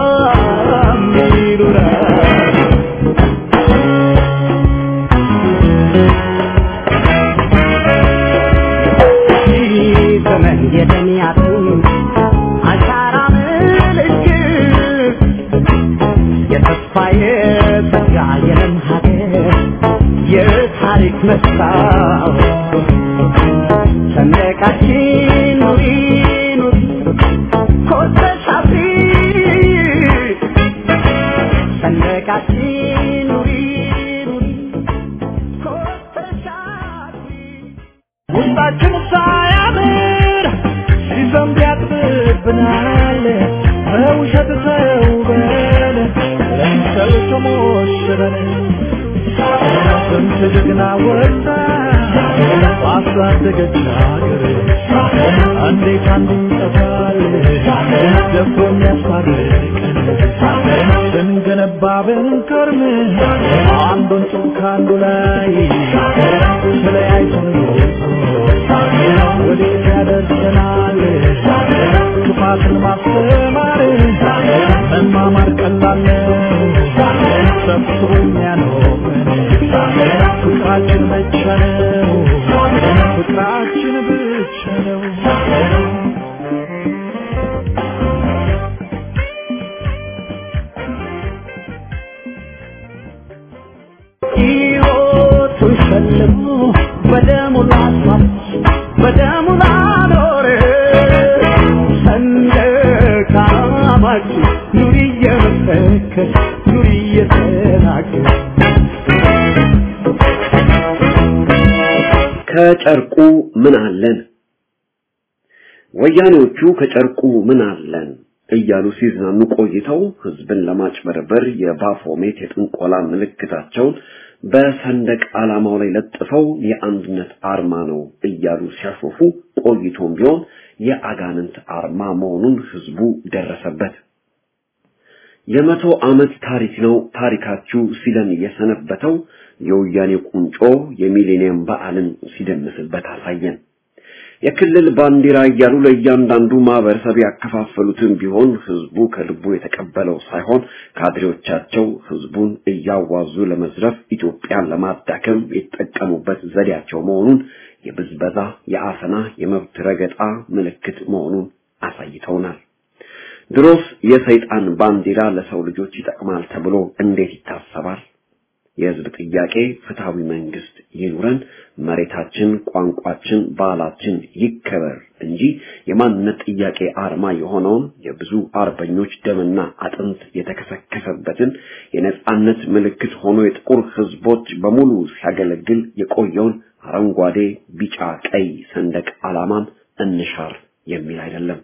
[SPEAKER 2] ይኖራሉ ዘመን የደሚያቱ አሻራ ምልክት የተስፋ የጸጋ የለም ሀገር የታሪክ መስታወት ሰንደቃችን ኑሪ ኑሪ ኮስተሽ አብሪ ሰንደቃችን ኑሪ ኑሪ ኮስተሽ አብሪ ውስጣችን ሳያምር ሲዘንብ ያጥብብናል በውሸት ተውበን ለምሰል ተሞሽረን ስንት ጀግና ወጣ ባሳደገች ሀገር እንዴት አንዱ ይጠፋል ደፍሮ የሚያስታርቀን ስንገነባ ብንከርም አንዱን ጡብ ከአንዱ ላይ ተለያይተን ወዴት ያደርሰናል ክፋትን ማስተማር መማማር ቀላል ነው ሰብስቦ የሚያኖረን ፍቅራችን ብቻ ነው ፍቅራችን ብቻ ነው ሕይወቱን ሸልሞ በደሙ ላስዋች በደሙ ላኖረ ሰንደቅ ዓላማችን ኑሪ እየመሰከር ኑሪ እየተናገር
[SPEAKER 3] ከጨርቁ ምን አለን? ወያኔዎቹ ከጨርቁ ምን አለን እያሉ ሲዝናኑ ቆይተው ህዝብን ለማጭበርበር የባፎሜት የጥንቆላ ምልክታቸውን በሰንደቅ ዓላማው ላይ ለጥፈው የአንድነት አርማ ነው እያሉ ሲያሾፉ ቆይቶም ቢሆን የአጋንንት አርማ መሆኑን ህዝቡ ደረሰበት። የመቶ ዓመት ታሪክ ነው ታሪካችሁ ሲለን የሰነበተው የወያኔ ቁንጮ የሚሌኒየም በዓልን ሲደምስበት አሳየን። የክልል ባንዲራ እያሉ ለእያንዳንዱ ማህበረሰብ ያከፋፈሉትን ቢሆን ህዝቡ ከልቡ የተቀበለው ሳይሆን ካድሬዎቻቸው ህዝቡን እያዋዙ ለመዝረፍ ኢትዮጵያን ለማዳከም የተጠቀሙበት ዘዴያቸው መሆኑን የብዝበዛ፣ የአፈና፣ የመብት ረገጣ ምልክት መሆኑን አሳይተውናል። ድሮስ የሰይጣን ባንዲራ ለሰው ልጆች ይጠቅማል ተብሎ እንዴት ይታሰባል? የህዝብ ጥያቄ ፍትሃዊ መንግስት ይኑረን፣ መሬታችን፣ ቋንቋችን፣ ባህላችን ይከበር እንጂ የማንነት ጥያቄ አርማ የሆነውን የብዙ አርበኞች ደምና አጥንት የተከሰከሰበትን የነጻነት ምልክት ሆኖ የጥቁር ህዝቦች በሙሉ ሲያገለግል የቆየውን አረንጓዴ፣ ቢጫ፣ ቀይ ሰንደቅ ዓላማን እንሻር የሚል አይደለም።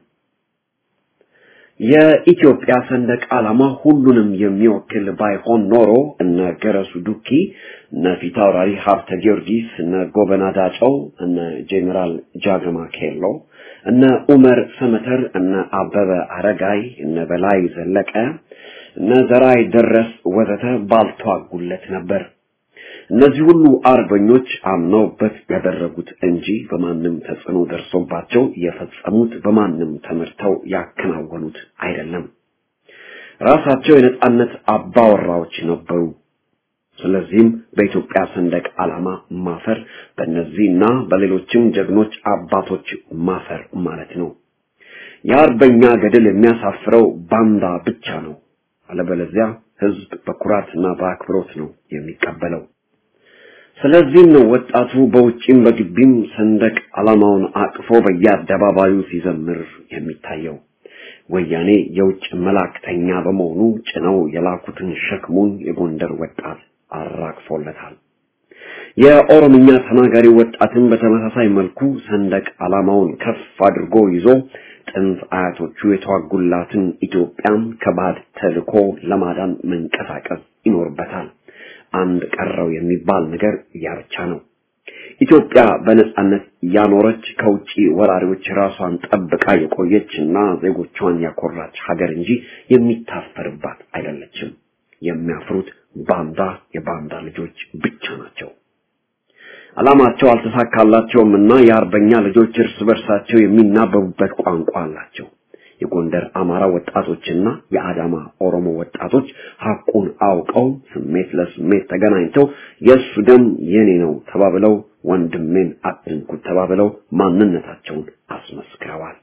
[SPEAKER 3] የኢትዮጵያ ሰንደቅ ዓላማ ሁሉንም የሚወክል ባይሆን ኖሮ እነ ገረሱ ዱኪ፣ እነ ፊታውራሪ ሀብተ ጊዮርጊስ፣ እነ ጎበና ዳጨው፣ እነ ጄኔራል ጃገማ ኬሎ፣ እነ ኡመር ሰመተር፣ እነ አበበ አረጋይ፣ እነ በላይ ዘለቀ፣ እነ ዘራይ ደረስ ወዘተ ባልተዋጉለት ነበር። እነዚህ ሁሉ አርበኞች አምነውበት ያደረጉት እንጂ በማንም ተጽዕኖ ደርሶባቸው የፈጸሙት በማንም ተመርተው ያከናወኑት አይደለም። ራሳቸው የነጻነት አባወራዎች ነበሩ። ስለዚህም በኢትዮጵያ ሰንደቅ ዓላማ ማፈር በእነዚህና በሌሎችም ጀግኖች አባቶች ማፈር ማለት ነው። የአርበኛ ገድል የሚያሳፍረው ባንዳ ብቻ ነው። አለበለዚያ ህዝብ በኩራትና በአክብሮት ነው የሚቀበለው። ስለዚህም ነው ወጣቱ በውጭም በግቢም ሰንደቅ ዓላማውን አቅፎ በየአደባባዩ ሲዘምር የሚታየው። ወያኔ የውጭ መላእክተኛ በመሆኑ ጭነው የላኩትን ሸክሙን የጎንደር ወጣት አራግፎለታል። የኦሮምኛ ተናጋሪ ወጣትን በተመሳሳይ መልኩ ሰንደቅ ዓላማውን ከፍ አድርጎ ይዞ ጥንት አያቶቹ የተዋጉላትን ኢትዮጵያን ከባድ ተልኮ ለማዳን መንቀሳቀስ ይኖርበታል። አንድ ቀረው የሚባል ነገር ያ ብቻ ነው። ኢትዮጵያ በነጻነት ያኖረች ከውጪ ወራሪዎች ራሷን ጠብቃ የቆየችና ዜጎቿን ያኮራች ሀገር እንጂ የሚታፈርባት አይደለችም። የሚያፍሩት ባንዳ የባንዳ ልጆች ብቻ ናቸው። ዓላማቸው አልተሳካላቸውም እና የአርበኛ ልጆች እርስ በርሳቸው የሚናበቡበት ቋንቋ አላቸው። የጎንደር አማራ ወጣቶችና የአዳማ ኦሮሞ ወጣቶች ሐቁን አውቀው ስሜት ለስሜት ተገናኝተው የእሱ ደም የኔ ነው ተባብለው ወንድሜን አትንኩት ተባብለው ማንነታቸውን አስመስክረዋል።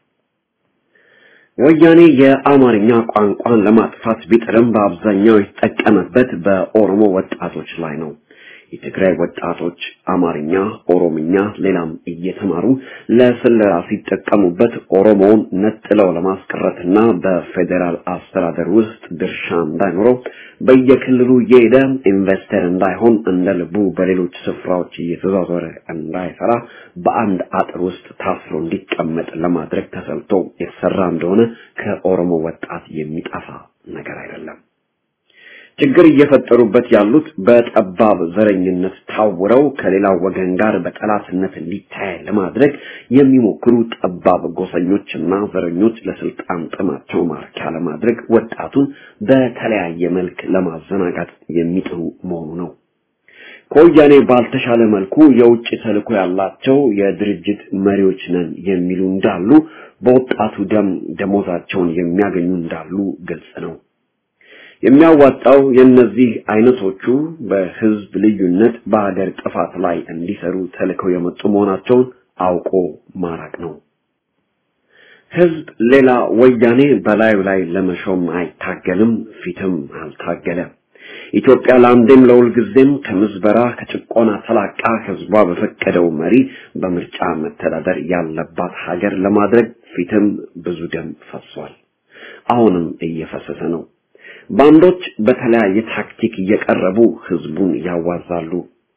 [SPEAKER 3] ወያኔ የአማርኛ ቋንቋን ለማጥፋት ቢጥርም በአብዛኛው የተጠቀመበት በኦሮሞ ወጣቶች ላይ ነው። የትግራይ ወጣቶች አማርኛ፣ ኦሮምኛ፣ ሌላም እየተማሩ ለስለላ ሲጠቀሙበት ኦሮሞውን ነጥለው ለማስቀረትና በፌዴራል አስተዳደር ውስጥ ድርሻ እንዳይኖረው በየክልሉ እየሄደ ኢንቨስተር እንዳይሆን እንደ ልቡ በሌሎች ስፍራዎች እየተዟዟረ እንዳይሰራ በአንድ አጥር ውስጥ ታስሮ እንዲቀመጥ ለማድረግ ተሰልቶ የተሰራ እንደሆነ ከኦሮሞ ወጣት የሚጠፋ ነገር አይደለም። ችግር እየፈጠሩበት ያሉት በጠባብ ዘረኝነት ታውረው ከሌላው ወገን ጋር በጠላትነት እንዲታይ ለማድረግ የሚሞክሩ ጠባብ ጎሰኞችና ዘረኞች ለስልጣን ጥማቸው ማርኪያ ለማድረግ ወጣቱን በተለያየ መልክ ለማዘናጋት የሚጥሩ መሆኑ ነው። ከወያኔ ባልተሻለ መልኩ የውጭ ተልዕኮ ያላቸው የድርጅት መሪዎች ነን የሚሉ እንዳሉ፣ በወጣቱ ደም ደሞዛቸውን የሚያገኙ እንዳሉ ግልጽ ነው። የሚያዋጣው የእነዚህ አይነቶቹ በህዝብ ልዩነት በሀገር ጥፋት ላይ እንዲሰሩ ተልከው የመጡ መሆናቸውን አውቆ ማራቅ ነው። ህዝብ ሌላ ወያኔ በላዩ ላይ ለመሾም አይታገልም፣ ፊትም አልታገለ። ኢትዮጵያ ለአንዴም ለሁልጊዜም ከምዝበራ ከጭቆና ተላቃ ህዝቧ በፈቀደው መሪ በምርጫ መተዳደር ያለባት ሀገር ለማድረግ ፊትም ብዙ ደም ፈሷል። አሁንም እየፈሰሰ ነው። ባንዶች በተለያየ ታክቲክ እየቀረቡ ህዝቡን ያዋዛሉ።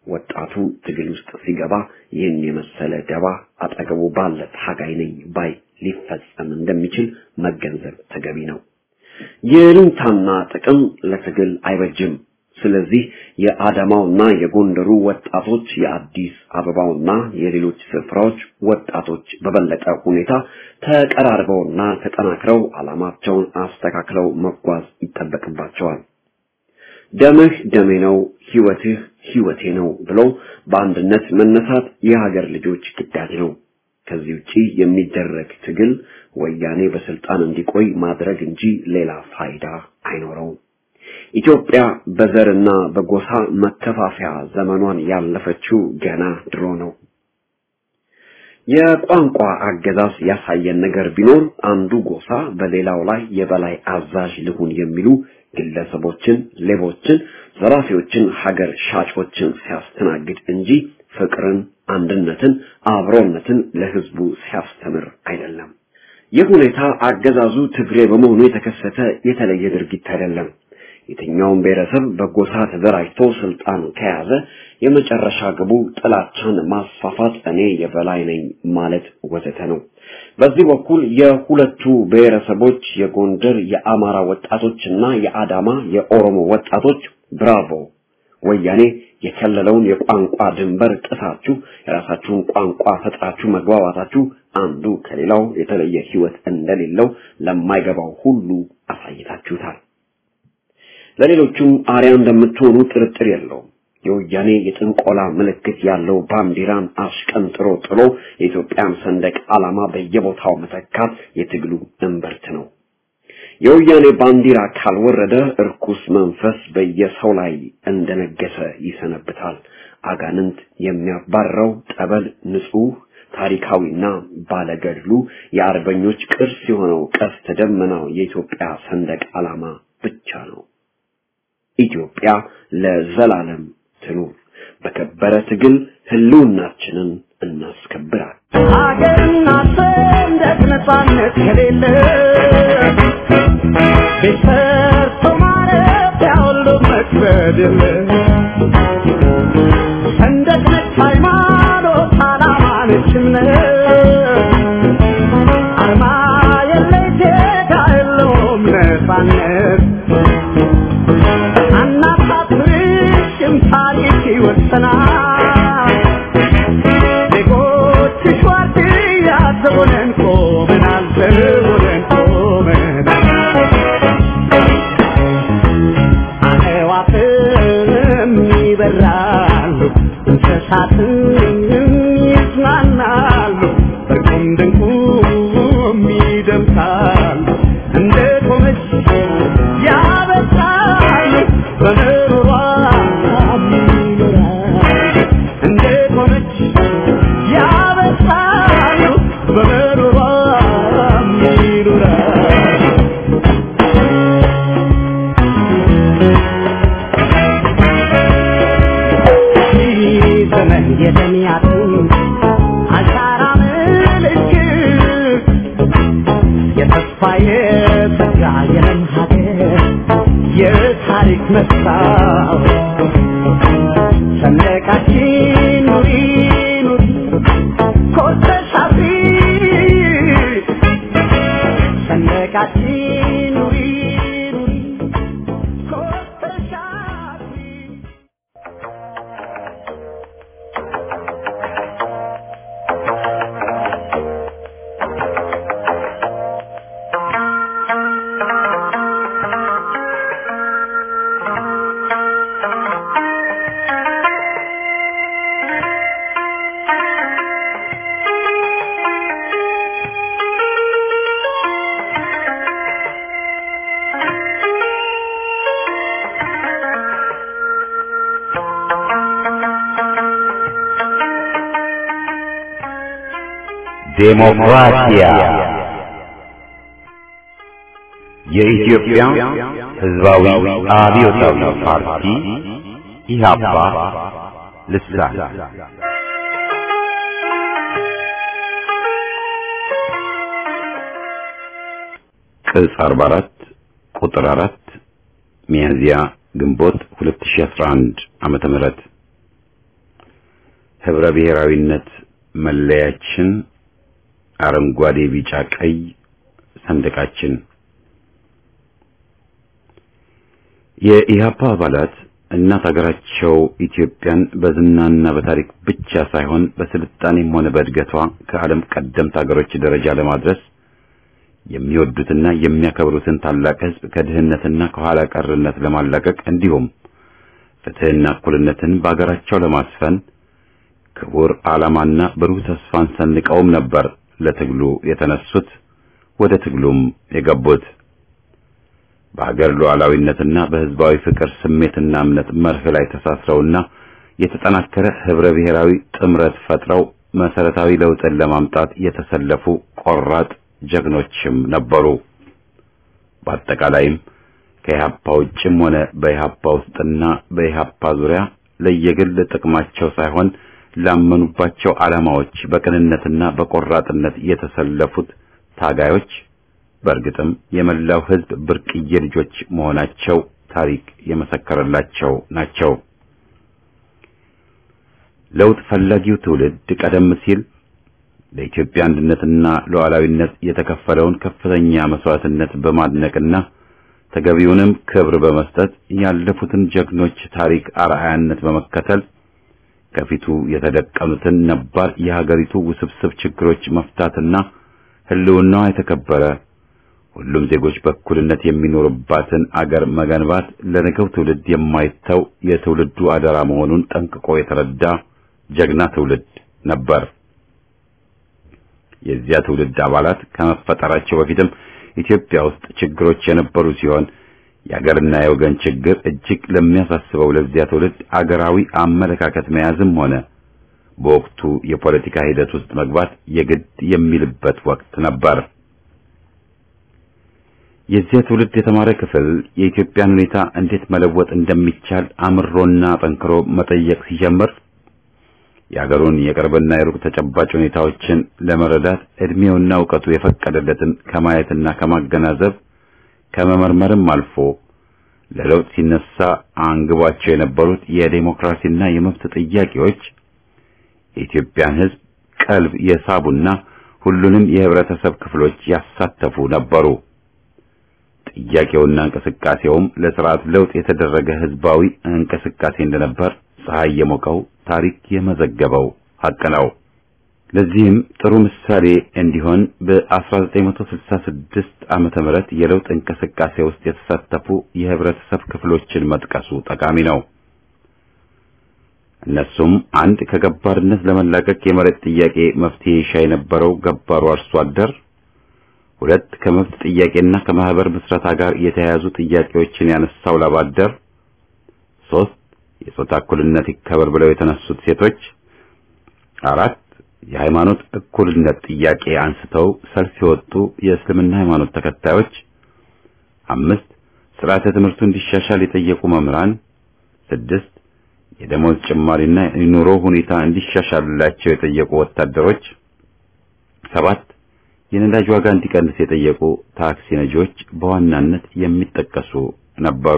[SPEAKER 3] ወጣቱ ትግል ውስጥ ሲገባ ይህን የመሰለ ደባ አጠገቡ ባለ ታጋይ ነኝ ባይ ሊፈጸም እንደሚችል መገንዘብ ተገቢ ነው። የልንታና ጥቅም ለትግል አይበጅም። ስለዚህ የአዳማውና የጎንደሩ ወጣቶች የአዲስ አበባውና የሌሎች ስፍራዎች ወጣቶች በበለጠ ሁኔታ ተቀራርበውና ተጠናክረው ዓላማቸውን አስተካክለው መጓዝ ይጠበቅባቸዋል። ደምህ ደሜ ነው፣ ህይወትህ ህይወቴ ነው ብሎ በአንድነት መነሳት የሀገር ልጆች ግዳጅ ነው። ከዚህ ውጪ የሚደረግ ትግል ወያኔ በስልጣን እንዲቆይ ማድረግ እንጂ ሌላ ፋይዳ አይኖረውም። ኢትዮጵያ በዘርና በጎሳ መከፋፈያ ዘመኗን ያለፈችው ገና ድሮ ነው። የቋንቋ አገዛዝ ያሳየን ነገር ቢኖር አንዱ ጎሳ በሌላው ላይ የበላይ አዛዥ ልሁን የሚሉ ግለሰቦችን፣ ሌቦችን፣ ዘራፊዎችን፣ ሀገር ሻጮችን ሲያስተናግድ እንጂ ፍቅርን፣ አንድነትን፣ አብሮነትን ለህዝቡ ሲያስተምር አይደለም። ይህ ሁኔታ አገዛዙ ትግሬ በመሆኑ የተከሰተ የተለየ ድርጊት አይደለም። የትኛውም ብሔረሰብ በጎሳ ተደራጅቶ ስልጣን ከያዘ የመጨረሻ ግቡ ጥላቻን ማስፋፋት፣ እኔ የበላይ ነኝ ማለት ወዘተ ነው። በዚህ በኩል የሁለቱ ብሔረሰቦች የጎንደር የአማራ ወጣቶችና የአዳማ የኦሮሞ ወጣቶች ብራቮ ወያኔ የከለለውን የቋንቋ ድንበር ጥሳችሁ የራሳችሁን ቋንቋ ፈጥራችሁ መግባባታችሁ አንዱ ከሌላው የተለየ ህይወት እንደሌለው ለማይገባው ሁሉ አሳይታችሁታል። ለሌሎቹም አርያ እንደምትሆኑ ጥርጥር የለውም። የወያኔ የጥንቆላ ምልክት ያለው ባንዲራን አሽቀንጥሮ ጥሎ የኢትዮጵያን ሰንደቅ ዓላማ በየቦታው መተካት የትግሉ እምብርት ነው። የወያኔ ባንዲራ ካልወረደ እርኩስ መንፈስ በየሰው ላይ እንደነገሰ ይሰነብታል። አጋንንት የሚያባረው ጠበል ንጹህ ታሪካዊና ባለገድሉ የአርበኞች ቅርስ የሆነው ቀስተ ደመናው የኢትዮጵያ ሰንደቅ ዓላማ ብቻ ነው። ኢትዮጵያ ለዘላለም ትኑር። በከበረ ትግል ህልውናችንን እናስከብራል።
[SPEAKER 2] ሀገርና ሰንደቅ ነፃነት ከሌለ ቤት ሰርቶ ማረፊያ ሁሉ መክበድ የለ ሰንደቅ ነች ሃይማኖት፣ ዓላማ ነች እምነት አርማ የለይ ዜጋ የለውም ነፃነት አናሳፍርሽም ታሪክ ይወሰናል ዜጎችሽ ዋርድያ ዘቦነን ቆመናል ዘቦነን ቆመናል አዕዋፍም ይበራሉ እንስሳትም ይዝናናሉ በቁም ድንቁም ይደምሳሉ እንደ ቆመች ያበሳሉ በምሮሯ ይኖራሉ እንደ ቆመች ያበሳሉ በምሮሯ ይኖራሉ ዘመን የደሚያቱ አሻራ ምልክት የተስፋ የተጋ የለም ሀገር የታሪክ መስታወት ሰንደቃችን ኑሪ ኑሪ ኮርተሽ አብሪ ሰንደቃችን ኑሪ ኑሪ ኮርተሽ አብሪ
[SPEAKER 1] ዴሞክራሲያ የኢትዮጵያ ሕዝባዊ አብዮታዊ ፓርቲ ኢህአፓ ልሳን ቅጽ 44 ቁጥር 4 ሚያዝያ ግንቦት 2011 ዓመተ ምህረት ህብረ ብሔራዊነት መለያችን፣ አረንጓዴ፣ ቢጫ፣ ቀይ ሰንደቃችን። የኢህአፓ አባላት እናት ሀገራቸው ኢትዮጵያን በዝናና በታሪክ ብቻ ሳይሆን በስልጣኔም ሆነ በእድገቷ ከዓለም ቀደምት ሀገሮች ደረጃ ለማድረስ የሚወዱትና የሚያከብሩትን ታላቅ ህዝብ ከድህነትና ከኋላ ቀርነት ለማላቀቅ እንዲሁም ፍትህና እኩልነትን በአገራቸው ለማስፈን ክቡር ዓላማና ብሩህ ተስፋን ሰንቀውም ነበር ለትግሉ የተነሱት ወደ ትግሉም የገቡት። በሀገር ሉዓላዊነትና በህዝባዊ ፍቅር ስሜትና እምነት መርህ ላይ ተሳስረውና የተጠናከረ ህብረ ብሔራዊ ጥምረት ፈጥረው መሰረታዊ ለውጥን ለማምጣት የተሰለፉ ቆራጥ ጀግኖችም ነበሩ። በአጠቃላይም ከኢህአፓ ውጭም ሆነ በኢህአፓ ውስጥና በኢህአፓ ዙሪያ ለየግል ጥቅማቸው ሳይሆን ላመኑባቸው ዓላማዎች በቅንነትና በቆራጥነት የተሰለፉት ታጋዮች በእርግጥም የመላው ህዝብ ብርቅዬ ልጆች መሆናቸው ታሪክ የመሰከረላቸው ናቸው። ለውጥ ፈላጊው ትውልድ ቀደም ሲል ለኢትዮጵያ አንድነትና ሉዓላዊነት የተከፈለውን ከፍተኛ መስዋዕትነት በማድነቅና ተገቢውንም ክብር በመስጠት ያለፉትን ጀግኖች ታሪክ አርአያነት በመከተል ከፊቱ የተደቀኑትን ነባር የሀገሪቱ ውስብስብ ችግሮች መፍታትና ህልውናዋ የተከበረ ሁሉም ዜጎች በእኩልነት የሚኖሩባትን አገር መገንባት ለነገው ትውልድ የማይተው የትውልዱ አደራ መሆኑን ጠንቅቆ የተረዳ ጀግና ትውልድ ነበር። የዚያ ትውልድ አባላት ከመፈጠራቸው በፊትም ኢትዮጵያ ውስጥ ችግሮች የነበሩ ሲሆን የአገርና የወገን ችግር እጅግ ለሚያሳስበው ለዚያ ትውልድ አገራዊ አመለካከት መያዝም ሆነ በወቅቱ የፖለቲካ ሂደት ውስጥ መግባት የግድ የሚልበት ወቅት ነበር። የዚያ ትውልድ የተማረ ክፍል የኢትዮጵያን ሁኔታ እንዴት መለወጥ እንደሚቻል አምሮና ጠንክሮ መጠየቅ ሲጀምር የአገሩን የቅርብና የሩቅ ተጨባጭ ሁኔታዎችን ለመረዳት እድሜውና እውቀቱ የፈቀደለትን ከማየትና ከማገናዘብ ከመመርመርም አልፎ ለለውጥ ሲነሳ አንግቧቸው የነበሩት የዴሞክራሲና የመብት ጥያቄዎች የኢትዮጵያን ሕዝብ ቀልብ የሳቡና ሁሉንም የህብረተሰብ ክፍሎች ያሳተፉ ነበሩ። ጥያቄውና እንቅስቃሴውም ለስርዓት ለውጥ የተደረገ ህዝባዊ እንቅስቃሴ እንደነበር ፀሐይ የሞቀው ታሪክ የመዘገበው ሐቅ ነው። ለዚህም ጥሩ ምሳሌ እንዲሆን በ1966 ዓመተ ምህረት የለውጥ እንቅስቃሴ ውስጥ የተሳተፉ የህብረተሰብ ክፍሎችን መጥቀሱ ጠቃሚ ነው። እነሱም አንድ ከገባርነት ለመላቀቅ የመሬት ጥያቄ መፍትሄ ይሻ የነበረው ገባሩ አርሶ አደር፣ ሁለት ከመብት ጥያቄና ከማህበር ምስረታ ጋር የተያያዙ ጥያቄዎችን ያነሳው ላብ አደር፣ ሶስት የጾታ እኩልነት ይከበር ብለው የተነሱት ሴቶች፣ አራት የሃይማኖት እኩልነት ጥያቄ አንስተው ሰልፍ የወጡ የእስልምና ሃይማኖት ተከታዮች፣ አምስት ስርዓተ ትምህርቱ እንዲሻሻል የጠየቁ መምህራን፣ ስድስት የደሞዝ ጭማሪና የኑሮ ሁኔታ እንዲሻሻልላቸው የጠየቁ ወታደሮች፣ ሰባት የነዳጅ ዋጋ እንዲቀንስ የጠየቁ ታክሲ ነጂዎች በዋናነት የሚጠቀሱ ነበሩ።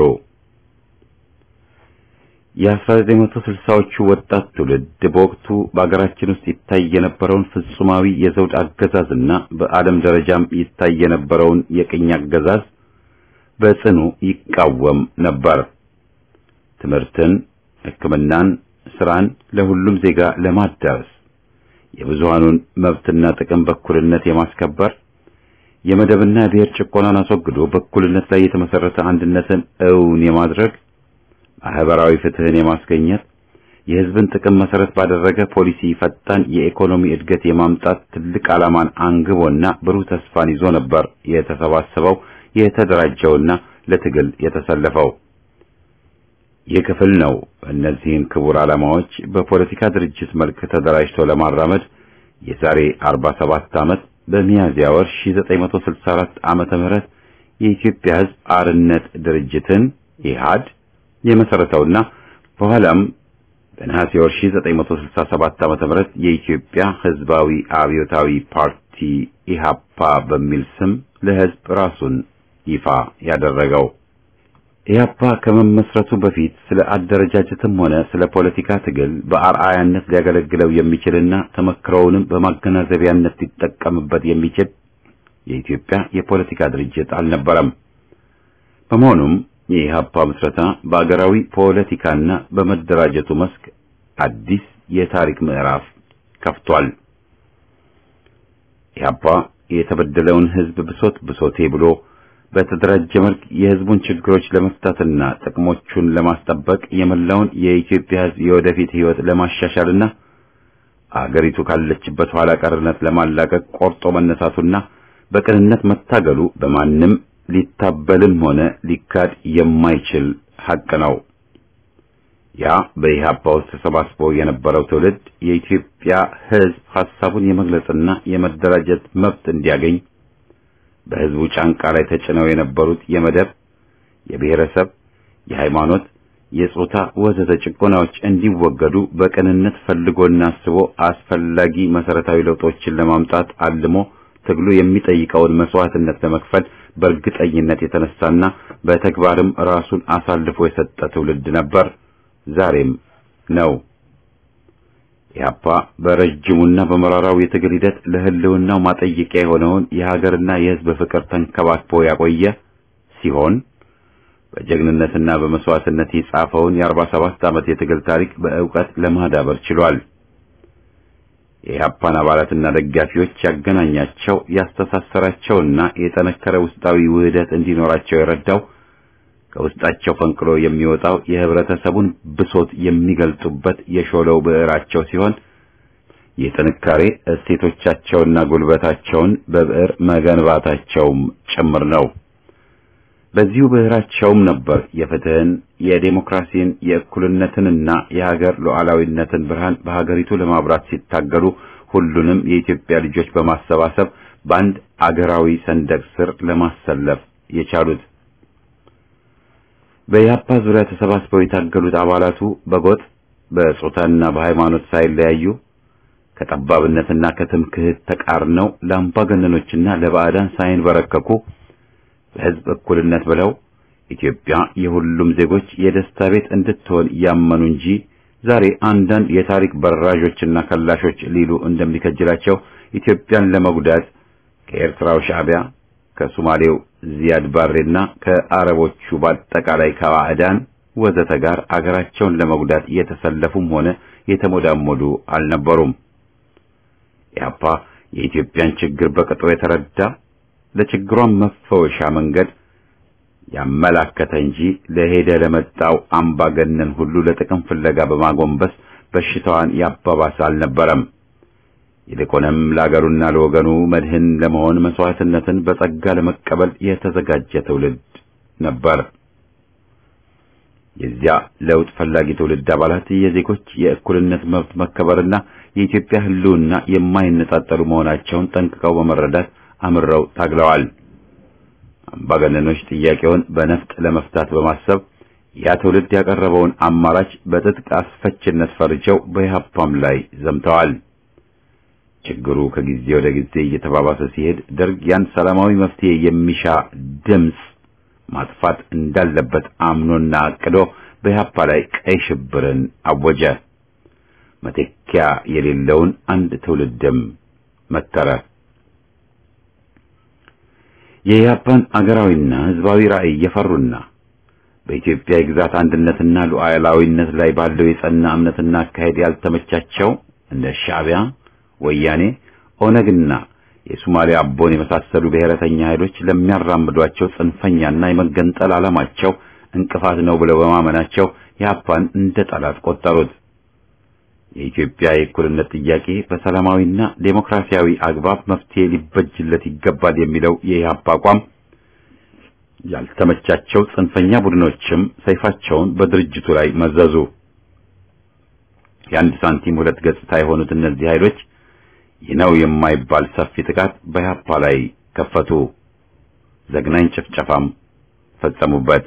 [SPEAKER 1] የ1960ዎቹ ወጣት ትውልድ በወቅቱ በአገራችን ውስጥ ይታይ የነበረውን ፍጹማዊ የዘውድ አገዛዝና በዓለም ደረጃም ይታይ የነበረውን የቅኝ አገዛዝ በጽኑ ይቃወም ነበር። ትምህርትን፣ ሕክምናን፣ ስራን ለሁሉም ዜጋ ለማዳረስ የብዙሃኑን መብትና ጥቅም በእኩልነት የማስከበር የመደብና የብሔር ጭቆናን አስወግዶ በእኩልነት ላይ የተመሰረተ አንድነትን እውን የማድረግ ማህበራዊ ፍትህን የማስገኘት የህዝብን ጥቅም መሰረት ባደረገ ፖሊሲ ፈጣን የኢኮኖሚ እድገት የማምጣት ትልቅ ዓላማን አንግቦና ብሩህ ተስፋን ይዞ ነበር የተሰባሰበው የተደራጀውና ለትግል የተሰለፈው። ይህ ክፍል ነው እነዚህን ክቡር ዓላማዎች በፖለቲካ ድርጅት መልክ ተደራጅቶ ለማራመድ የዛሬ 47 ዓመት በሚያዝያ ወር 1964 ዓመተ ምህረት የኢትዮጵያ ህዝብ አርነት ድርጅትን ኢህአድ የመሰረተውና በኋላም በነሐሴ ወር 1967 ዓመተ ምህረት የኢትዮጵያ ህዝባዊ አብዮታዊ ፓርቲ ኢሃፓ በሚል ስም ለህዝብ ራሱን ይፋ ያደረገው ኢህአፓ ከመመስረቱ በፊት ስለ አደረጃጀትም ሆነ ስለ ፖለቲካ ትግል በአርአያነት ሊያገለግለው የሚችልና ተመክሮውንም በማገናዘቢያነት ሊጠቀምበት የሚችል የኢትዮጵያ የፖለቲካ ድርጅት አልነበረም። በመሆኑም የኢህአፓ ምስረታ በአገራዊ ፖለቲካና በመደራጀቱ መስክ አዲስ የታሪክ ምዕራፍ ከፍቷል። ኢህአፓ የተበደለውን ህዝብ ብሶት ብሶቴ ብሎ በተደራጀ መልክ የህዝቡን ችግሮች ለመፍታትና ጥቅሞቹን ለማስጠበቅ የመላውን የኢትዮጵያ ህዝብ የወደፊት ህይወት ለማሻሻልና አገሪቱ ካለችበት ኋላ ቀርነት ለማላቀቅ ቆርጦ መነሳቱና በቅንነት መታገሉ በማንም ሊታበልም ሆነ ሊካድ የማይችል ሐቅ ነው። ያ በኢህአፓ ውስጥ ተሰባስቦ የነበረው ትውልድ የኢትዮጵያ ህዝብ ሐሳቡን የመግለጽና የመደራጀት መብት እንዲያገኝ በህዝቡ ጫንቃ ላይ ተጭነው የነበሩት የመደብ፣ የብሔረሰብ፣ የሃይማኖት፣ የጾታ ወዘተ ጭቆናዎች እንዲወገዱ በቅንነት ፈልጎና አስቦ አስፈላጊ መሰረታዊ ለውጦችን ለማምጣት አልሞ ትግሉ የሚጠይቀውን መስዋዕትነት ለመክፈል በእርግጠኝነት የተነሳና በተግባርም ራሱን አሳልፎ የሰጠ ትውልድ ነበር፣ ዛሬም ነው። ኢህአፓ በረጅሙና በመራራው የትግል ሂደት ለህልውናው ማጠየቂያ የሆነውን የሀገርና የህዝብ ፍቅር ተንከባክቦ ያቆየ ሲሆን በጀግንነትና በመስዋዕትነት የጻፈውን የአርባ ሰባት ዓመት የትግል ታሪክ በእውቀት ለማዳበር ችሏል። የኢህአፓን አባላትና ደጋፊዎች ያገናኛቸው ያስተሳሰራቸውና የጠነከረ ውስጣዊ ውህደት እንዲኖራቸው የረዳው ከውስጣቸው ፈንቅሎ የሚወጣው የህብረተሰቡን ብሶት የሚገልጡበት የሾለው ብዕራቸው ሲሆን የጥንካሬ እሴቶቻቸውና ጉልበታቸውን በብዕር መገንባታቸውም ጭምር ነው። በዚሁ ብዕራቸውም ነበር የፍትህን፣ የዴሞክራሲን፣ የእኩልነትንና የሀገር ሉዓላዊነትን ብርሃን በሀገሪቱ ለማብራት ሲታገሉ ሁሉንም የኢትዮጵያ ልጆች በማሰባሰብ በአንድ አገራዊ ሰንደቅ ስር ለማሰለፍ የቻሉት። በኢህአፓ ዙሪያ ተሰባስበው የታገሉት አባላቱ በጎጥ በጾታና በሃይማኖት ሳይለያዩ ከጠባብነትና ከትምክህት ተቃርነው ለአምባገነኖችና ለባዕዳን ሳይንበረከኩ ለህዝብ እኩልነት ብለው ኢትዮጵያ የሁሉም ዜጎች የደስታ ቤት እንድትሆን ያመኑ እንጂ ዛሬ አንዳንድ የታሪክ በራዦችና ከላሾች ሊሉ እንደሚከጅላቸው ኢትዮጵያን ለመጉዳት ከኤርትራው ሻዕቢያ ከሶማሌው ዚያድ ባሬና ከአረቦቹ በአጠቃላይ ከባዕዳን ወዘተ ጋር አገራቸውን ለመጉዳት የተሰለፉም ሆነ የተሞዳሞዱ አልነበሩም። ኢህአፓ የኢትዮጵያን ችግር በቅጡ የተረዳ ለችግሯን መፈወሻ መንገድ ያመላከተ እንጂ ለሄደ ለመጣው አምባገነን ሁሉ ለጥቅም ፍለጋ በማጎንበስ በሽታዋን ያባባሰ አልነበረም። ይልቁንም ለአገሩና ለወገኑ መድህን ለመሆን መስዋዕትነትን በጸጋ ለመቀበል የተዘጋጀ ትውልድ ነበር። የዚያ ለውጥ ፈላጊ ትውልድ አባላት የዜጎች የእኩልነት መብት መከበርና የኢትዮጵያ ሕልውና የማይነጣጠሉ መሆናቸውን ጠንቅቀው በመረዳት አምረው ታግለዋል። አምባገነኖች ጥያቄውን በነፍጥ ለመፍታት በማሰብ ያ ትውልድ ያቀረበውን አማራጭ በትጥቅ አስፈችነት ፈርጀው በኢህአፓም ላይ ዘምተዋል። ችግሩ ከጊዜ ወደ ጊዜ እየተባባሰ ሲሄድ ደርግ ያን ሰላማዊ መፍትሄ የሚሻ ድምፅ ማጥፋት እንዳለበት አምኖና አቅዶ በኢህአፓ ላይ ቀይ ሽብርን አወጀ። መተኪያ የሌለውን አንድ ትውልድም መተረ። የኢህአፓን አገራዊና ህዝባዊ ራዕይ የፈሩና በኢትዮጵያ የግዛት አንድነትና ሉዓላዊነት ላይ ባለው የጸና እምነትና አካሄድ ያልተመቻቸው እንደ ሻዕቢያ፣ ወያኔ፣ ኦነግና የሶማሊያ አቦን የመሳሰሉ ብሔረተኛ ኃይሎች ለሚያራምዷቸው ጽንፈኛና የመገንጠል ዓላማቸው እንቅፋት ነው ብለው በማመናቸው ኢህአፓን እንደ ጠላት ቆጠሩት። የኢትዮጵያ የእኩልነት ጥያቄ በሰላማዊና ዴሞክራሲያዊ አግባብ መፍትሄ ሊበጅለት ይገባል የሚለው የኢህአፓ አቋም ያልተመቻቸው ጽንፈኛ ቡድኖችም ሰይፋቸውን በድርጅቱ ላይ መዘዙ። የአንድ ሳንቲም ሁለት ገጽታ የሆኑት እነዚህ ኃይሎች ይህ ነው የማይባል ሰፊ ጥቃት በኢህአፓ ላይ ከፈቱ። ዘግናኝ ጭፍጨፋም ፈጸሙበት።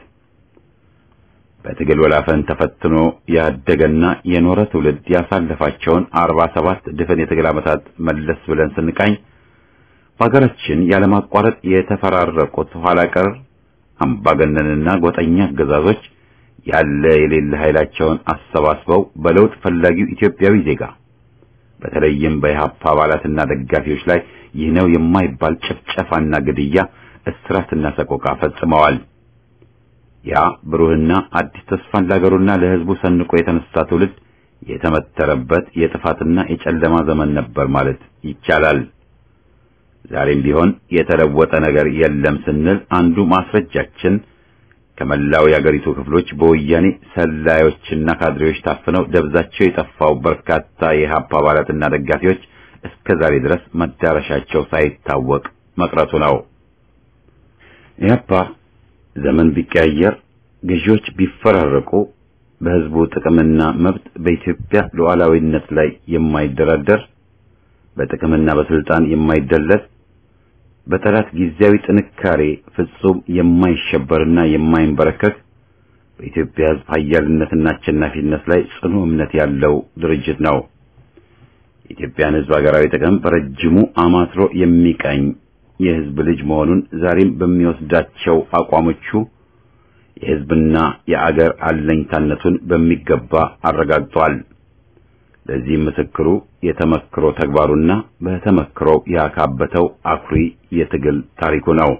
[SPEAKER 1] በትግል ወላፈን ተፈትኖ ያደገና የኖረ ትውልድ ያሳለፋቸውን አርባ ሰባት ድፍን የትግል ዓመታት መለስ ብለን ስንቃኝ በሀገራችን ያለማቋረጥ የተፈራረቁት ኋላ ቀር አምባገነንና ጎጠኛ አገዛዞች ያለ የሌለ ኃይላቸውን አሰባስበው በለውጥ ፈላጊው ኢትዮጵያዊ ዜጋ በተለይም በኢህአፓ አባላትና ደጋፊዎች ላይ ይህ ነው የማይባል ጭፍጨፋና ግድያ፣ እስራትና ሰቆቃ ፈጽመዋል። ያ ብሩህና አዲስ ተስፋን ለሀገሩና ለሕዝቡ ሰንቆ የተነሳ ትውልድ የተመተረበት የጥፋትና የጨለማ ዘመን ነበር ማለት ይቻላል። ዛሬም ቢሆን የተለወጠ ነገር የለም ስንል አንዱ ማስረጃችን ከመላው የአገሪቱ ክፍሎች በወያኔ ሰላዮችና ካድሬዎች ታፍነው ደብዛቸው የጠፋው በርካታ የኢህአፓ አባላትና ደጋፊዎች እስከ ዛሬ ድረስ መዳረሻቸው ሳይታወቅ መቅረቱ ነው። ኢህአፓ ዘመን ቢቀያየር፣ ገዢዎች ቢፈራረቁ፣ በህዝቡ ጥቅምና መብት በኢትዮጵያ ሉዓላዊነት ላይ የማይደራደር በጥቅምና በስልጣን የማይደለል በጠላት ጊዜያዊ ጥንካሬ ፍጹም የማይሸበርና የማይንበረከክ በኢትዮጵያ ህዝብ ኃያልነትና አሸናፊነት ላይ ጽኑ እምነት ያለው ድርጅት ነው። የኢትዮጵያን ህዝብ ሀገራዊ ጥቅም በረጅሙ አማትሮ የሚቀኝ የህዝብ ልጅ መሆኑን ዛሬም በሚወስዳቸው አቋሞቹ የህዝብና የአገር አለኝታነቱን በሚገባ አረጋግጧል። ለዚህም ምስክሩ የተመክሮ ተግባሩና በተመክሮው ያካበተው አኩሪ የትግል ታሪኩ ነው።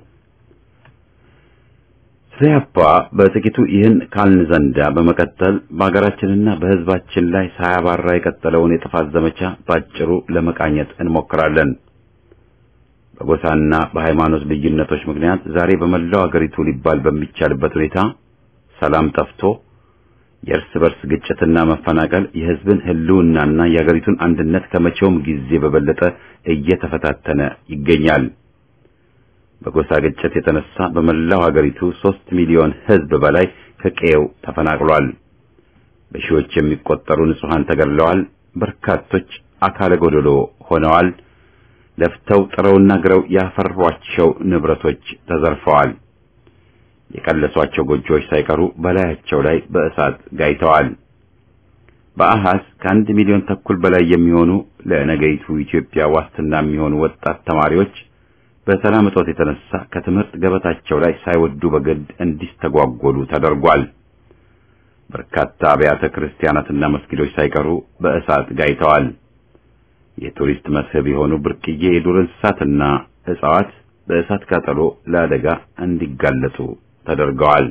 [SPEAKER 1] ስለ ኢህአፓ በጥቂቱ ይህን ካልን ዘንዳ በመቀጠል በሀገራችንና በህዝባችን ላይ ሳያባራ የቀጠለውን የጥፋት ዘመቻ ባጭሩ ለመቃኘት እንሞክራለን። በጎሳና በሃይማኖት ልዩነቶች ምክንያት ዛሬ በመላው አገሪቱ ሊባል በሚቻልበት ሁኔታ ሰላም ጠፍቶ የእርስ በርስ ግጭትና መፈናቀል የህዝብን ህልውናና የአገሪቱን አንድነት ከመቼውም ጊዜ በበለጠ እየተፈታተነ ይገኛል። በጎሳ ግጭት የተነሳ በመላው አገሪቱ ሦስት ሚሊዮን ህዝብ በላይ ከቀየው ተፈናቅሏል። በሺዎች የሚቆጠሩ ንጹሐን ተገድለዋል። በርካቶች አካለ ጎደሎ ሆነዋል። ለፍተው ጥረውና ግረው ያፈሯቸው ንብረቶች ተዘርፈዋል። የቀለሷቸው ጎጆዎች ሳይቀሩ በላያቸው ላይ በእሳት ጋይተዋል። በአሃዝ ከአንድ ሚሊዮን ተኩል በላይ የሚሆኑ ለነገይቱ ኢትዮጵያ ዋስትና የሚሆኑ ወጣት ተማሪዎች በሰላም እጦት የተነሳ ከትምህርት ገበታቸው ላይ ሳይወዱ በግድ እንዲስተጓጎሉ ተደርጓል። በርካታ አብያተ ክርስቲያናትና መስጊዶች ሳይቀሩ በእሳት ጋይተዋል። የቱሪስት መስህብ የሆኑ ብርቅዬ የዱር እንስሳትና እጽዋት በእሳት ቃጠሎ ለአደጋ እንዲጋለጡ ተደርገዋል።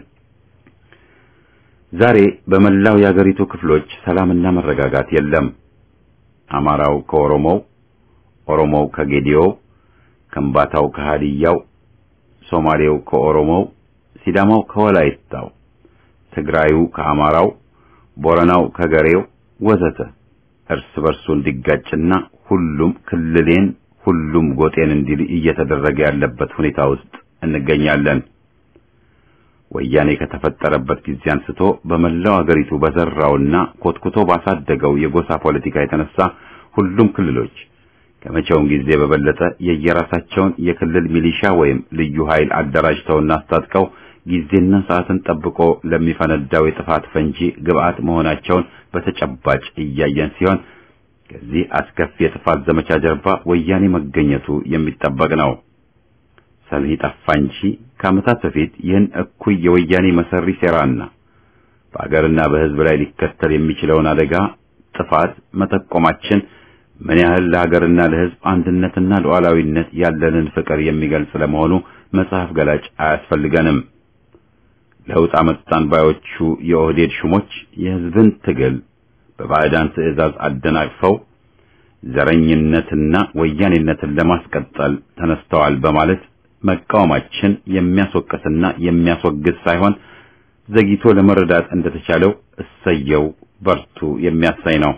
[SPEAKER 1] ዛሬ በመላው የአገሪቱ ክፍሎች ሰላምና መረጋጋት የለም። አማራው ከኦሮሞው፣ ኦሮሞው ከጌዲዮው፣ ከምባታው ከሃዲያው፣ ሶማሌው ከኦሮሞው፣ ሲዳማው ከወላይታው፣ ትግራዩ ከአማራው፣ ቦረናው ከገሬው ወዘተ እርስ በርሱ እንዲጋጭና ሁሉም ክልሌን ሁሉም ጎጤን እንዲል እየተደረገ ያለበት ሁኔታ ውስጥ እንገኛለን። ወያኔ ከተፈጠረበት ጊዜ አንስቶ በመላው አገሪቱ በዘራውና ኮትኩቶ ባሳደገው የጎሳ ፖለቲካ የተነሳ ሁሉም ክልሎች ከመቼውም ጊዜ በበለጠ የየራሳቸውን የክልል ሚሊሻ ወይም ልዩ ኃይል አደራጅተውና አስታጥቀው ጊዜና ሰዓትን ጠብቆ ለሚፈነዳው የጥፋት ፈንጂ ግብዓት መሆናቸውን በተጨባጭ እያየን ሲሆን ከዚህ አስከፊ የጥፋት ዘመቻ ጀርባ ወያኔ መገኘቱ የሚጠበቅ ነው። ሰሚ ጠፋ እንጂ ከዓመታት በፊት ይህን እኩይ የወያኔ መሰሪ ሴራና በአገርና በሕዝብ ላይ ሊከተል የሚችለውን አደጋ ጥፋት መጠቆማችን ምን ያህል ለሀገርና ለሕዝብ አንድነትና ሉዓላዊነት ያለንን ፍቅር የሚገልጽ ለመሆኑ መጽሐፍ ገላጭ አያስፈልገንም። ለውጥ አመጣን ባዮቹ የኦህዴድ ሹሞች የሕዝብን ትግል በባዕዳን ትዕዛዝ አደናቅፈው ዘረኝነትና ወያኔነትን ለማስቀጠል ተነስተዋል በማለት መቃወማችን የሚያስወቅስና የሚያስወግዝ ሳይሆን ዘግይቶ ለመረዳት እንደተቻለው እሰየው በርቱ የሚያሳይ ነው።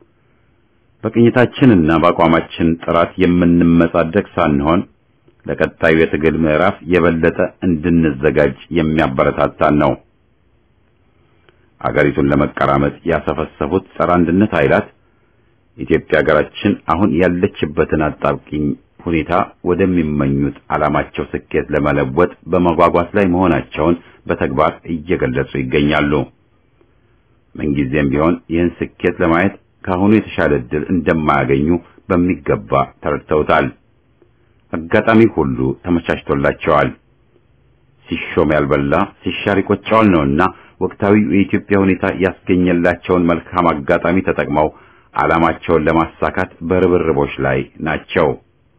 [SPEAKER 1] በቅኝታችንና በአቋማችን ጥራት የምንመጻደቅ ሳንሆን ለቀጣዩ የትግል ምዕራፍ የበለጠ እንድንዘጋጅ የሚያበረታታን ነው። አገሪቱን ለመቀራመጥ ያሰፈሰፉት ጸረ አንድነት ኃይላት ኢትዮጵያ ሀገራችን አሁን ያለችበትን አጣብቂኝ ሁኔታ ወደሚመኙት ዓላማቸው ስኬት ለመለወጥ በመጓጓት ላይ መሆናቸውን በተግባር እየገለጹ ይገኛሉ። ምንጊዜም ቢሆን ይህን ስኬት ለማየት ከአሁኑ የተሻለ ዕድል እንደማያገኙ በሚገባ ተረድተውታል። አጋጣሚ ሁሉ ተመቻችቶላቸዋል። ሲሾም ያልበላ ሲሻር ይቆጨዋል ነውና ወቅታዊው የኢትዮጵያ ሁኔታ ያስገኘላቸውን መልካም አጋጣሚ ተጠቅመው ዓላማቸውን ለማሳካት በርብርቦች ላይ ናቸው።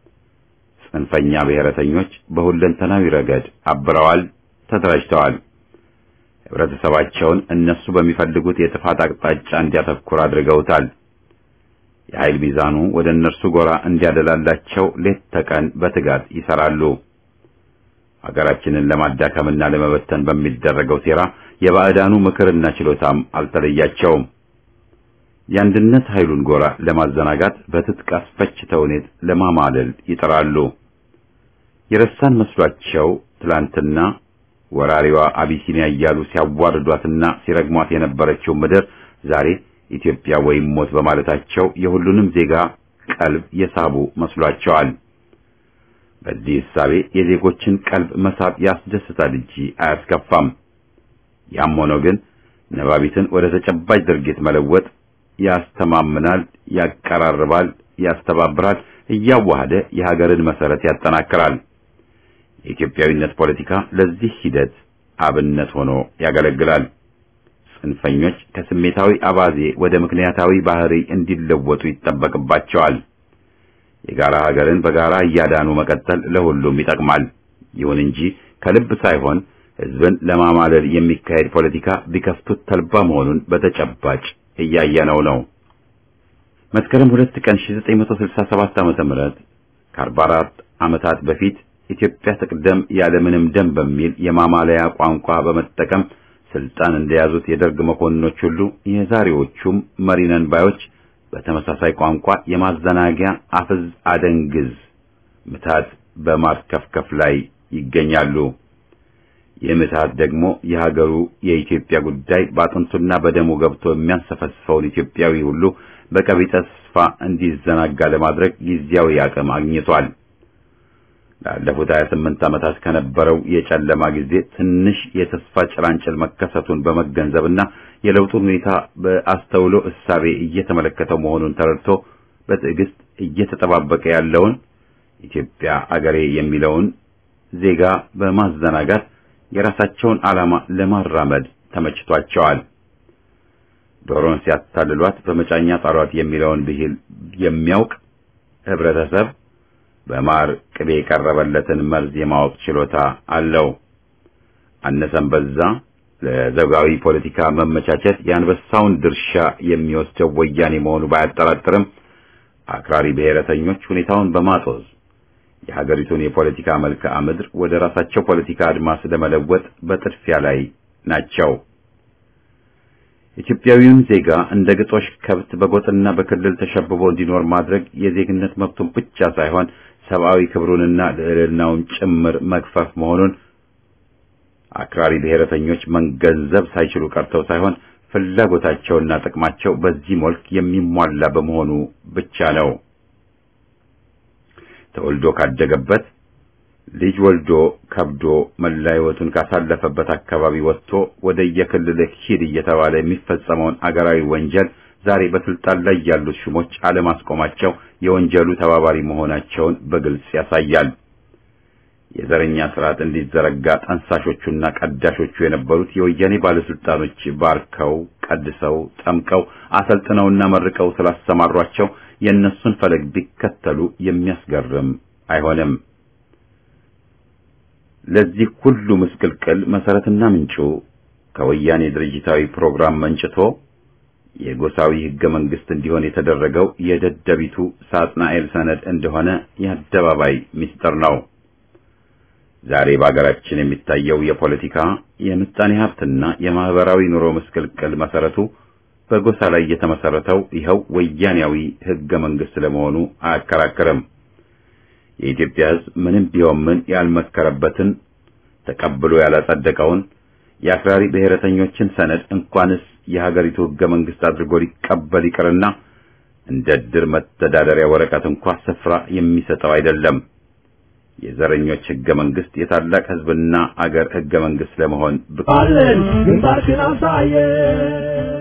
[SPEAKER 1] ጽንፈኛ ብሔረተኞች በሁለንተናዊ ረገድ አብረዋል፣ ተደራጅተዋል። ህብረተሰባቸውን እነሱ በሚፈልጉት የጥፋት አቅጣጫ እንዲያተኩር አድርገውታል። የኃይል ሚዛኑ ወደ እነርሱ ጎራ እንዲያደላላቸው ሌት ተቀን በትጋት ይሰራሉ። ሀገራችንን ለማዳከምና ለመበተን በሚደረገው ሴራ የባዕዳኑ ምክርና ችሎታም አልተለያቸውም። የአንድነት ኃይሉን ጎራ ለማዘናጋት በትጥቅ አስፈች ተውኔት ለማማለል ይጥራሉ። የረሳን መስሏቸው ትላንትና ወራሪዋ አቢሲኒያ እያሉ ሲያዋርዷትና ሲረግሟት የነበረችው ምድር ዛሬ ኢትዮጵያ ወይም ሞት በማለታቸው የሁሉንም ዜጋ ቀልብ የሳቡ መስሏቸዋል። በዚህ እሳቤ የዜጎችን ቀልብ መሳብ ያስደስታል እንጂ አያስከፋም። ያም ሆኖ ግን ነባቢትን ወደ ተጨባጭ ድርጊት መለወጥ ያስተማምናል፣ ያቀራርባል፣ ያስተባብራል፣ እያዋሃደ የሀገርን መሰረት ያጠናክራል። የኢትዮጵያዊነት ፖለቲካ ለዚህ ሂደት አብነት ሆኖ ያገለግላል። ጽንፈኞች ከስሜታዊ አባዜ ወደ ምክንያታዊ ባህሪ እንዲለወጡ ይጠበቅባቸዋል። የጋራ ሀገርን በጋራ እያዳኑ መቀጠል ለሁሉም ይጠቅማል። ይሁን እንጂ ከልብ ሳይሆን ሕዝብን ለማማለል የሚካሄድ ፖለቲካ ቢከፍቱት ተልባ መሆኑን በተጨባጭ እያየነው ነው። መስከረም ሁለት ቀን 1967 ዓመተ ምህረት ከ44 ዓመታት በፊት ኢትዮጵያ ትቅደም ያለምንም ደም በሚል የማማለያ ቋንቋ በመጠቀም ስልጣን እንደያዙት የደርግ መኮንኖች ሁሉ የዛሬዎቹም መሪነን ባዮች በተመሳሳይ ቋንቋ የማዘናጊያ አፍዝ አደንግዝ ምታት በማርከፍከፍ ላይ ይገኛሉ። ይህ ምታት ደግሞ የሀገሩ የኢትዮጵያ ጉዳይ በአጥንቱና በደሙ ገብቶ የሚያንሰፈስፈውን ኢትዮጵያዊ ሁሉ በቀቢጸ ተስፋ እንዲዘናጋ ለማድረግ ጊዜያዊ አቅም አግኝቷል። ላለፉት 28 ዓመታት ከነበረው የጨለማ ጊዜ ትንሽ የተስፋ ጭላንጭል መከሰቱን በመገንዘብና የለውጡን ሁኔታ በአስተውሎ እሳቤ እየተመለከተው መሆኑን ተረድቶ በትዕግስት እየተጠባበቀ ያለውን ኢትዮጵያ አገሬ የሚለውን ዜጋ በማዘናጋት የራሳቸውን ዓላማ ለማራመድ ተመችቷቸዋል። ዶሮን ሲያታልሏት በመጫኛ ጣሏት የሚለውን ብሂል የሚያውቅ ህብረተሰብ በማር ቅቤ የቀረበለትን መርዝ የማወቅ ችሎታ አለው። አነሰም በዛ ለዘውጋዊ ፖለቲካ መመቻቸት የአንበሳውን ድርሻ የሚወስደው ወያኔ መሆኑ ባያጠራጥርም አክራሪ ብሔረተኞች ሁኔታውን በማጦዝ የሀገሪቱን የፖለቲካ መልክዓ ምድር ወደ ራሳቸው ፖለቲካ አድማስ ለመለወጥ በጥድፊያ ላይ ናቸው። ኢትዮጵያዊውን ዜጋ እንደ ግጦሽ ከብት በጎጥና በክልል ተሸብቦ እንዲኖር ማድረግ የዜግነት መብቱን ብቻ ሳይሆን ሰብአዊ ክብሩንና ልዕልናውን ጭምር መግፈፍ መሆኑን አክራሪ ብሔረተኞች መገንዘብ ሳይችሉ ቀርተው ሳይሆን ፍላጎታቸውና ጥቅማቸው በዚህ መልክ የሚሟላ በመሆኑ ብቻ ነው። ተወልዶ ካደገበት ልጅ ወልዶ ከብዶ መላ ሕይወቱን ካሳለፈበት አካባቢ ወጥቶ ወደ የክልልህ ሂድ እየተባለ የሚፈጸመውን አገራዊ ወንጀል ዛሬ በስልጣን ላይ ያሉት ሹሞች አለማስቆማቸው የወንጀሉ ተባባሪ መሆናቸውን በግልጽ ያሳያል። የዘረኛ ስርዓት እንዲዘረጋ ጠንሳሾቹና ቀዳሾቹ የነበሩት የወያኔ ባለስልጣኖች ባርከው፣ ቀድሰው፣ ጠምቀው፣ አሰልጥነውና መርቀው ስላሰማሯቸው የእነሱን ፈለግ ቢከተሉ የሚያስገርም አይሆንም። ለዚህ ሁሉ ምስቅልቅል መሰረትና ምንጩ ከወያኔ ድርጅታዊ ፕሮግራም መንጭቶ የጎሳዊ ህገ መንግስት እንዲሆን የተደረገው የደደቢቱ ሳጥናኤል ሰነድ እንደሆነ የአደባባይ ምስጢር ነው። ዛሬ በአገራችን የሚታየው የፖለቲካ የምጣኔ ሀብትና የማህበራዊ ኑሮ ምስቅልቅል መሰረቱ በጎሳ ላይ የተመሰረተው ይኸው ወያኔያዊ ህገ መንግስት ለመሆኑ አያከራክርም። የኢትዮጵያ ህዝብ ምንም ቢሆን ምን ያልመከረበትን ተቀብሎ ያላጸደቀውን የአክራሪ ብሔረተኞችን ሰነድ እንኳንስ የሀገሪቱ ህገ መንግስት አድርጎ ሊቀበል ይቅርና እንደ ድር መተዳደሪያ ወረቀት እንኳ ስፍራ የሚሰጠው አይደለም። የዘረኞች ህገ መንግስት የታላቅ ህዝብና አገር ህገ መንግስት ለመሆን
[SPEAKER 2] አለን ግንባርክን አሳየ